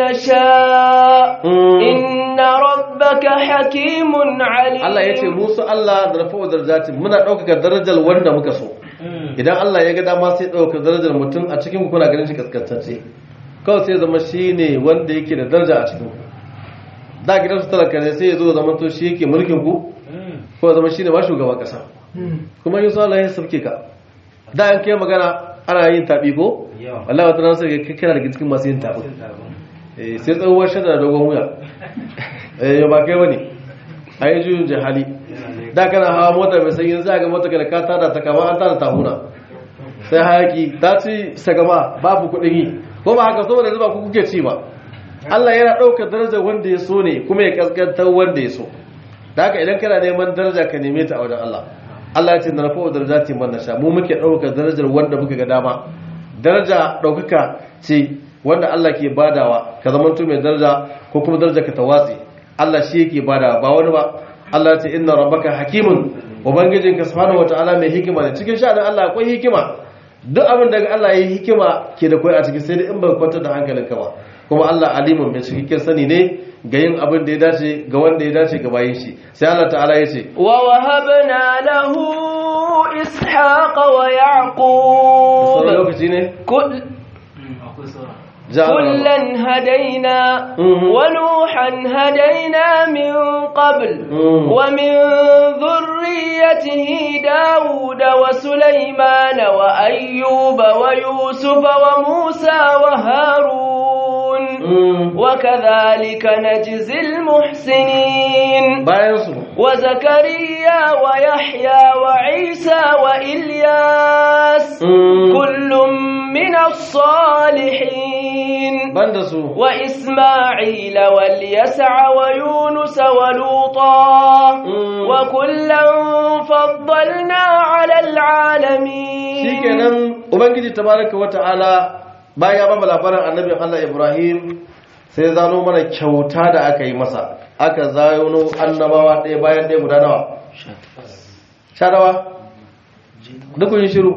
نشاء إن ربك حكيم عليم
Allah ya ce musu Allah narfa'u darajat muna ɗaukaka darajar wanda muka so idan Allah ya ga dama sai ɗaukaka darajar mutum a cikin ku kuna ganin shi kaskantacce kawai sai zama shi ne wanda yake da daraja a cikin ku da gidan su talaka ne sai ya zo zama to shi yake mulkin ku ko zama shi ne ma shugaban kasa kuma yin Allah ya sauke ka da an kai magana ana yin tabi ko
Yawa.
wallahi wata ranar sai ka kana daga cikin masu yin tabi eh sai tsohuwar shada da dogon wuya eh ya ba kai bane ai juyin jahali da kana hawa mota mai sanyi za ga mota kada ka tada ta kama an tada tahuna sai hayaki ta ci sagama babu kuɗin yi ko ba haka saboda yanzu ba ku kuke ci ba Allah yana ɗaukar darajar wanda ya so ne kuma ya kaskantar wanda ya so da haka idan kana neman daraja ka neme ta a wajen Allah Allah ya ce na rafa darajati man nasha mu muke ɗaukar darajar wanda muka ga dama daraja ɗaukaka ce wanda Allah ke badawa ka zama mai daraja ko kuma daraja ka tawatsi Allah shi yake badawa ba wani ba Allah ya ce inna rabbaka hakimun ubangijinka subhanahu wataala mai hikima ne cikin sha'anin Allah akwai hikima duk abin da Allah ya yi hikima ke da kai a cikin sai dai in ba kwantar da hankalinka ba kuma Allah alimun mai cikakken sani ne ga yin abin da ya dace ga wanda ya dace ga bayin shi sai Allah ta'ala ya ce
ووهبنا له إسحاق
sauran
ويعقوب
lokaci ne
كل
ja
كلا هدينا
مم.
ونوحا هدينا من قبل
مم.
ومن ذريته داود وسليمان وأيوب ويوسف وموسى وهارون
Mm.
وكذلك نجزي المحسنين
bayan su
وزكريا ويحيى وعيسى وإلياس
Mm.
كل من الصالحين
banda su
وإسماعيل واليسع ويونس ولوطا
Mm.
وكلا فضلنا على العالمين
shikenan ubangiji tabaraka wata'ala bayan ya ba labarin annabin Allah Ibrahim sai zano mana kyauta da aka yi masa aka zayono annabawa ɗaya bayan ɗaya guda nawa sha nawa duk kun yi shiru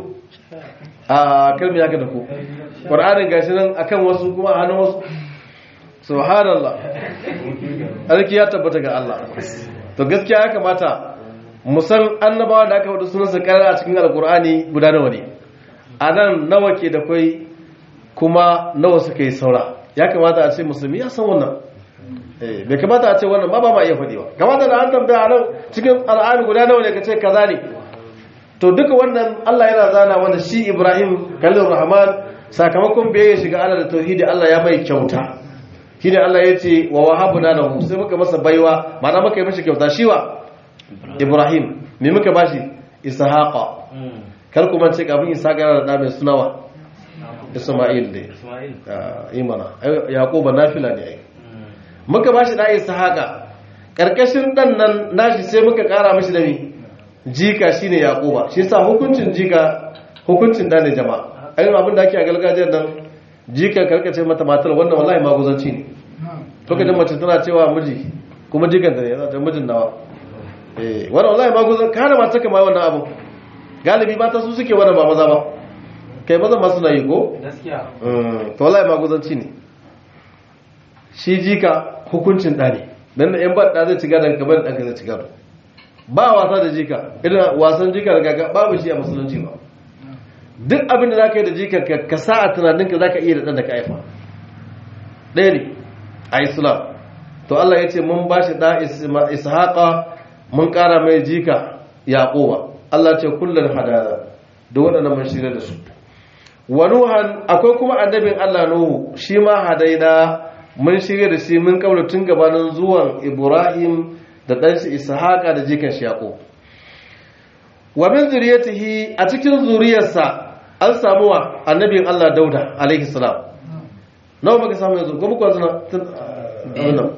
a kalmi haka da ku ƙwar'anin gashi nan akan wasu kuma a hannun wasu subhanallah alki ya tabbata ga Allah to gaskiya ya kamata musan annabawa da aka wada sunansa karar a cikin alkur'ani guda nawa ne a nan nawa ke da kwai kuma nawa suka yi saura ya kamata a ce musulmi ya san wannan Eh, bai kamata a ce wannan ba ba ma iya faɗi ba kamata da an tambaya a nan cikin al'ami guda nawa ne ka ce kaza ne to duka wannan Allah yana zana wanda shi Ibrahim kallon Rahman sakamakon biyayya shiga Allah da tauhidi Allah ya mai kyauta shine Allah ya ce wa wahabna lahu sai muka masa baiwa ma'ana muka yi mashi kyauta shi wa Ibrahim me muka bashi Ishaqa kar ku mance kafin Ishaqa yana da ɗa mai sunawa Isma'il ne
Ismail.
Ah, imana Ai, Yaquba nafila ne ai muka bashi da Ishaqa karkashin dan nan nashi sai muka kara mashi da mi jika shine Yaquba shi yasa hukuncin jika hukuncin da ne jama'a ayin abin da ake a gargajiyar nan jika karkace mata matar wannan wallahi maguzanci ne lokacin mace tana cewa miji kuma jikanta ne yana ta mijin nawa eh wannan wallahi maguzan kana mata kama wannan abu galibi mata su suke wannan ba maza ba kai maza ma suna yi ko
Gaskiya.
Mm, to wallahi maguzanci ne shi jika hukuncin ɗa ne dan da yan ba ɗa zai ci gadon kamar ɗanka zai ci gado ba wasa da jika irin wasan jika da gaga babu shi a musulunci ba duk abin da za ka yi da jikar ka ka sa a tunaninka za ka iya da ɗan da ka haifa ɗaya ne a islam to Allah ya ce mun ba shi ɗa Isma- ishaqa mun ƙara mai jika yaƙoba Allah ce kullum hadana da waɗannan mun shirya da su wa nuhan akwai kuma annabin Allah nuhu shi ma hadaina mun shirya da shi mun kaula tun gabanin zuwan ibrahim da ɗanshi ishaqa da jikan shi yaqub wa min zuriyatihi a cikin zuriyarsa an samu wa annabin Allah dauda alaihi salam nawa muka samu yanzu ko muka zuna tun wannan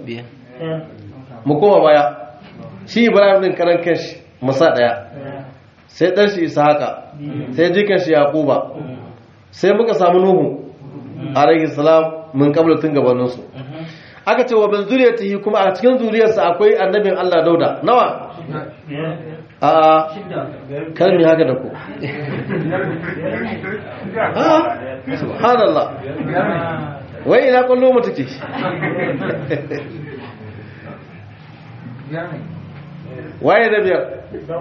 mu koma baya shi ibrahim din karan kanshi musa daya sai dan shi ishaqa sai jikan shi yaquba sai muka samu nuhu alaihi salam mun kabla tun gabanin su aka ce wa bin zuriyatihi kuma a cikin zuriyarsa akwai annabin Allah dauda nawa a kar mi haka da ku a subhanallah wai ina kwallo mu take waye da biyar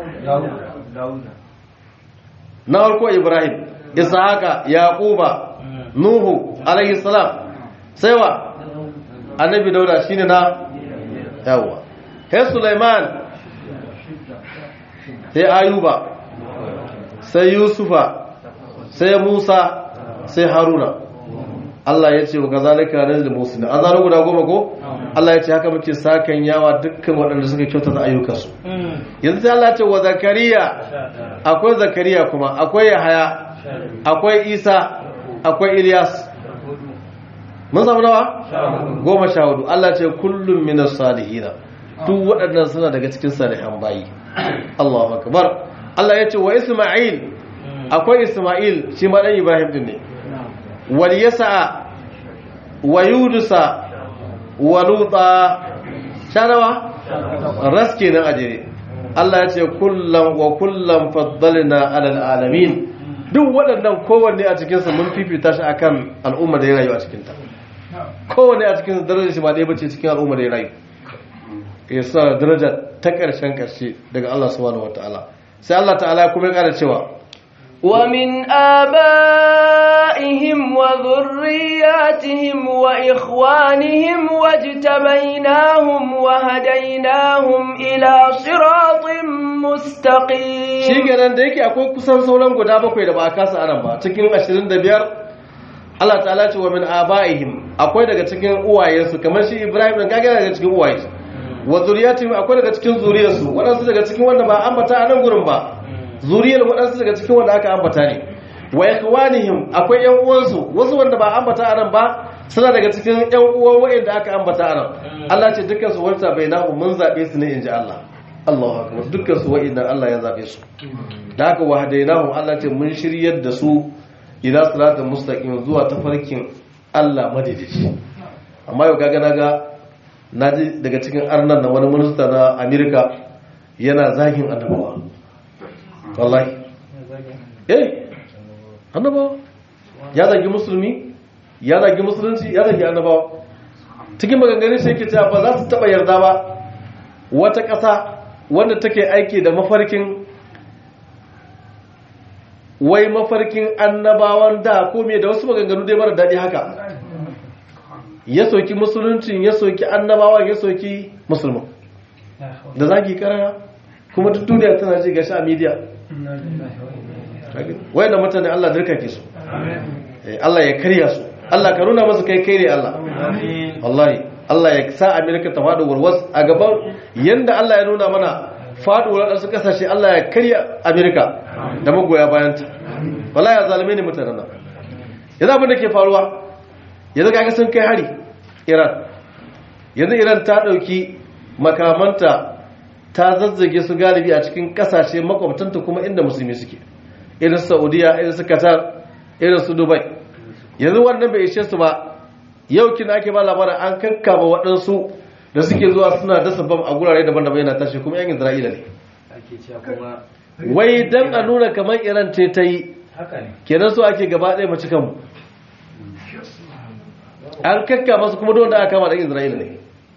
na farko ibrahim ishaqa yaquba nuhu alayhi salam sai wa annabi dauda shine na yawa sai sulaiman sai ayuba sai yusufa sai musa sai haruna Allah ya ce wa kazalika nazil muslimin an zaro guda goma ko Allah ya ce haka muke sakan yawa dukkan waɗanda suka kyautata ayyukansu yanzu sai Allah ya ce wa zakariya akwai zakariya kuma akwai yahaya akwai isa akwai ilyas mun samu nawa goma sha hudu Allah ce kullum minas salihina duk waɗannan suna daga cikin salihan bayi Allahu akbar Allah ya ce wa Isma'il akwai Isma'il shi ma dan Ibrahim din ne wal yasa wa yudusa wa luta shanawa raske nan ajere Allah ya ce kullam wa kullam faddalna alal alamin duk waɗannan kowanne a cikin su mun fifita shi akan al'umma da ya rayu a cikin ta kowanne a cikin darajar shi ba ɗaya bace cikin al'umma da ya rayu ya sa daraja ta ƙarshen ƙarshe daga Allah subhanahu wataala sai Allah ta'ala kuma ya ƙara cewa
ومن آبائهم وذرياتهم وإخوانهم واجتبيناهم وهديناهم إلى صراط
shi
مستقيم
kenan da yake akwai kusan sauran guda bakwai da ba a kasa anan ba cikin 25 Allah ta'ala ce wa min abaihim akwai daga cikin uwayensu kamar shi Ibrahim dan kage daga cikin uwayensu wa zuriyatihim akwai daga cikin zuriyarsu waɗansu daga cikin wanda ba ambata a nan gurin ba zuriyar waɗansu daga cikin wanda aka ambata ne wa ikhwanihim akwai ƴan uwansu wasu wanda ba ambata a nan ba suna daga cikin ƴan uwan wa'anda aka ambata a nan Allah ce dukkan su wanta bainahu mun zabe su ne inji Allah Allahu akbar dukkan su wa'inda Allah ya zabe su da haka wahadainahum Allah ce mun shiryar da su ila siratal mustaqim zuwa tafarkin Allah madaidaici amma yau kaga naga naji daga cikin arnan na wani minista na America yana zagin annabawa wallahi eh annabawa ya zagi musulmi ya zagi musulunci ya zagi annabawa cikin maganganun shi yake cewa ba za su taba yarda ba wata ƙasa wanda take aiki da mafarkin wai mafarkin annabawan da ko me da wasu maganganu dai mara daɗi haka ya soki musuluncin ya soki annabawan ya soki musulman da zagi karara kuma duk duniya tana ji gashi a media wai da mutane Allah dirka ke su Eh, Allah ya karya su Allah ka nuna masu kai kai ne Allah wallahi Allah ya sa Amerika ta faɗi warwas a gaban yanda Allah ya nuna mana faɗuwar wasu ƙasashe Allah ya karya Amerika da magoya bayanta wallahi ya zalume ne mutanen nan yanzu abin da ke faruwa yanzu kaga sun kai hari Iran yanzu Iran ta ɗauki makamanta ta zazzage su galibi a cikin ƙasashe makwabtanta kuma inda musulmi suke irin Saudiya irin su Qatar irin su Dubai yanzu wannan bai ishe su ba yau kina ake ba labarin an kankama waɗansu da suke zuwa suna dasa bam a gurare daban-daban yana tashi kuma yan Isra'ila ne
ake cewa kuma
wai dan a nuna kamar Iran ce ta yi
haka ne
kenan so ake gaba ɗaya mace kanmu an kankama su kuma don da aka kama da Isra'ila ne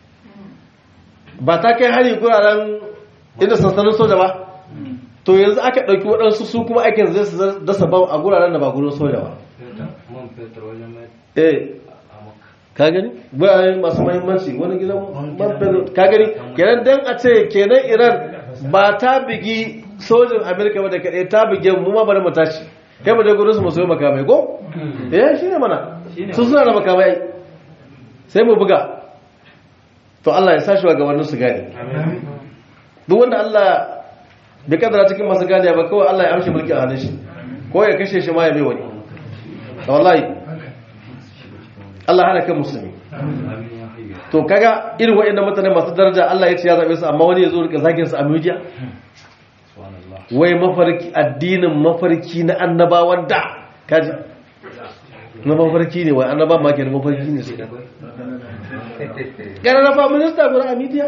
ba ta kai hari guraren inda sansanin soja ba to yanzu aka ɗauki waɗansu su kuma aikin zai su dasa bam a guraren da ba gurin soja ba
man fetur wajen mai
eh
amaka
ka gani bayan masu mahimmanci wani gidan man fetur ka gani kenan dan a ce kenan iran ba ta bigi sojin amerika ba da kaɗai ta bige mu ma bari mu tashi kai mu je gurin su mu soyi makamai ko eh shi ne mana su suna da makamai ai. sai mu buga to Allah ya sa shi wa gabanin su gane duk wanda Allah bai kadara cikin masu gane ba kawai Allah ya amshi mulki a hannun shi ko ya kashe shi ma ya bai wani wallahi Allah hana kan musulmi
amin ya hayya
to kaga irin waɗannan mutane masu daraja Allah ya ce ya zabe su amma wani ya zo rika zagin su a media
subhanallah
wai mafarki addinin mafarki na annabawan da kaji na mafarki ne wai annaba ma ke mafarki ne su gara na fa minista guda a media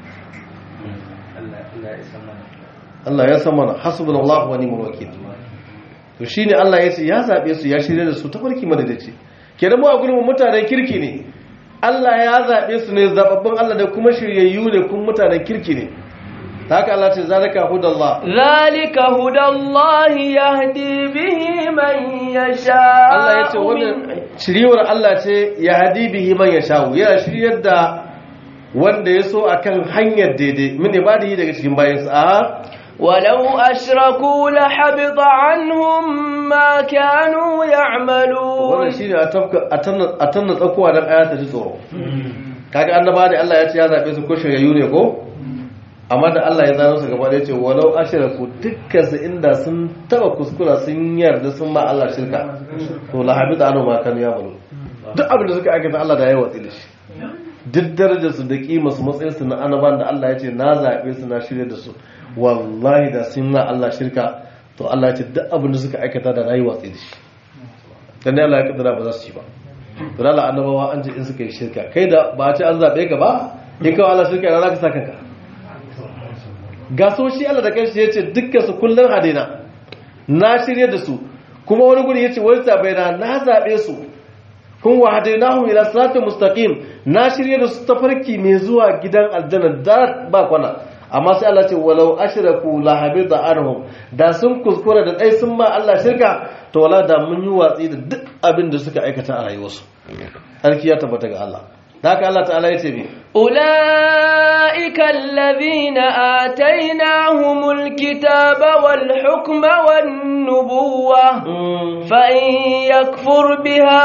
Allah Allah ya san mana
Allah ya san mana hasbunallahu wa ni'mal wakil to shine Allah ya ce ya zabe su ya shirye da su ta farki madadaci kenan mu a gurin mu mutanen kirki ne Allah ya zabe su ne zababban Allah da kuma shiryayyu ne kuma mutanen kirki ne ta haka Allah ce zalika hudallah
ذلك هدى الله يهدي به من يشاء
Allah ya ce wannan shiryewar Allah ce ya hadi bihi man yasha'u yana shiryar da wanda ya so akan hanyar daidai min ibadihi daga cikin bayansa a
ولو أشركوا لحبط عنهم ما كانوا
wannan
يعملون
shine a tafka a tanna a tanna tsakuwa dan aya ta ji tsoro kaga annaba da Allah ya ce ya zabe su ko shiryayyu ne ko amma da Allah ya zano su gaba da yace walau ashraku dukkan su inda sun taba kuskura sun yarda sun ma Allah shirka to la habita anu ma kan ya bulu duk abin da suka aikata Allah da ya watsi da shi duk darajar su da kimar su matsayin su na annaban da Allah ya ce na zabe su na shirye da su wallahi da sun na Allah shirka to Allah ya ce duk abin da suka aikata da rayu watsi da shi dan ne Allah ya kaddara ba za su ci ba to Allah annabawa an ce in suka yi shirka kai da ba a ce an zabe ka ba in kawai Allah shirka yana za ka sa kanka ga so shi Allah da kanshi ya ce dukkan su kullun hadina na shirye da su kuma wani guri ya ce wani zabe na na zabe su kun wa hadainahu ila siratal mustaqim na shirye da su tafarki mai zuwa gidan aljanna da ba kwana amma sai Allah ce walau ashraku la habida anhum da sun kuskura da dai sun ma Allah shirka to wala da mun yi watsi da duk abin da suka aikata a rayuwarsu sarki ya tabbata ga Allah da haka Allah ta'ala ya ce mi
أولئك الذين آتيناهم الكتاب والحكم والنبوة فإن يكفر بها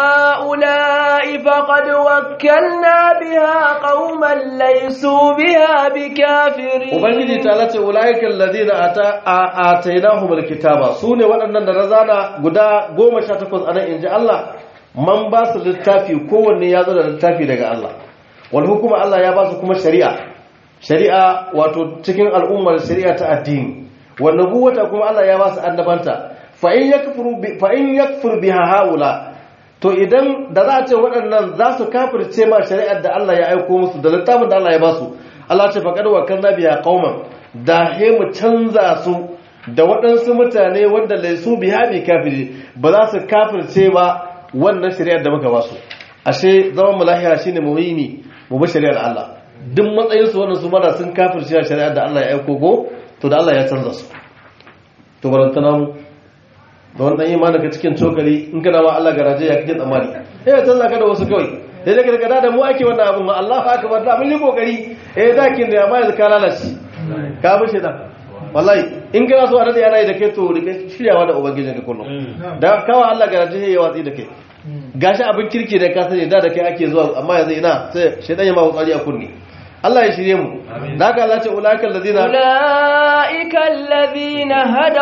هؤلاء فقد وكلنا بها قوما ليسوا بها بكافرين
ubangiji ta ce ulaiikal ladina atainahum alkitaba sune waɗannan da razana guda 18 anan inji Allah man ba su littafi kowanne ya zo da littafi daga Allah wal hukuma Allah ya ba su kuma shari'a shari'a wato cikin al'ummar shari'a ta addini wal nubuwata kuma Allah ya ba su annabanta fa in yakfuru bi fa in yakfur biha haula to idan da za a ce waɗannan za su kafirce ma shari'ar da Allah ya aiko musu da littafin da Allah ya ba su Allah ce faqad wakalna biha qauman da he mu canza su da waɗansu mutane wanda laisu biha bi kafiri ba za su kafirce ba wannan shari'ar da muka ba su ashe zaman mu lahiya shine mu yi mu bi shari'ar Allah duk matsayin su wannan su mara sun kafirce shari'ar da Allah ya aiko ko to da Allah ya canza su to barantana mu da wani ɗanyi ma daga cikin cokali in kana ma Allah garaje ya kake tsammani eh ya canza ka da wasu kawai sai daga daga da mu ake wannan abin ma Allah fa akbar da mun yi kokari eh dakin da amma yanzu ka lalace ka bi shi da wallahi in kana so a rade yana yi da kai to rike shiryawa da ubangijin ka kullum da kawa Allah garaje ya watsi da kai gashi abin kirki da ka sani da da kai ake zuwa amma yanzu ina sai shedan ya ma wutsari a kunni Allah ya shirye mu da haka Allah ce ulaikal ladina
أولئك الذين هدى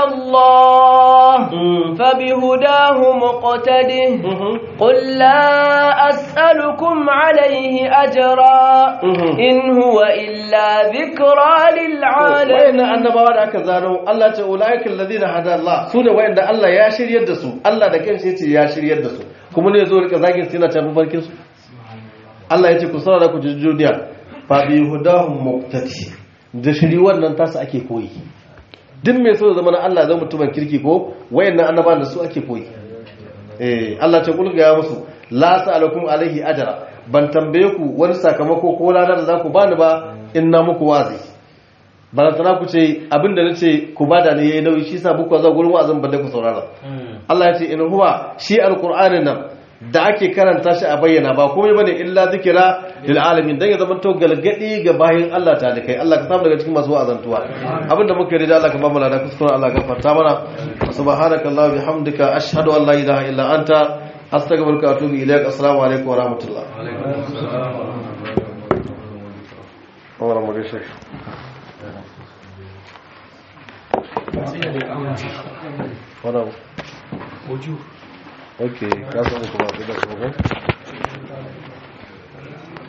الله فبهداه مقتده قل لا أسألكم عليه أجرا إن هو إلا ذكرى
wayannan
للعالمين
annabawa da aka zano Allah ce ulaikal ladina hada Allah sune wayanda Allah ya shiryar da su Allah da kanshi yace ya shiryar da su kuma ne zo rika zagin su yana tafi farkin su Allah yace ku saurara ku jujjuniya fa bi hudahum muqtati da shiri wannan tasu ake koyi duk mai so da zama na Allah zai mutumin kirki ko wayannan annabawan da su ake koyi eh Allah ce kulga ya musu la sa'alakum alaihi ajra ban tambaye ku wani sakamako ko lada da za ku bani ba in na muku wazi balantana ku ce abinda na ce ku bada ne yayi nauyi shi sa buku za gurin wa'azin balle ku saurara Allah ya ce in huwa shi alqur'anin nan da ake karanta shi a bayyana ba komai bane illa zikira lil alamin dan ya zama to galgadi ga bayin Allah ta da kai Allah ka samu daga cikin masu wa'azantuwa abinda muka yi da Allah ka ba mu lada kuskure Allah ka farta mana subhanakallahu bihamdika ashhadu an la ilaha illa anta astaghfiruka wa atubu ilaik assalamu alaikum wa rahmatullah wa rahmatullahi Hold on. Okay, that's all the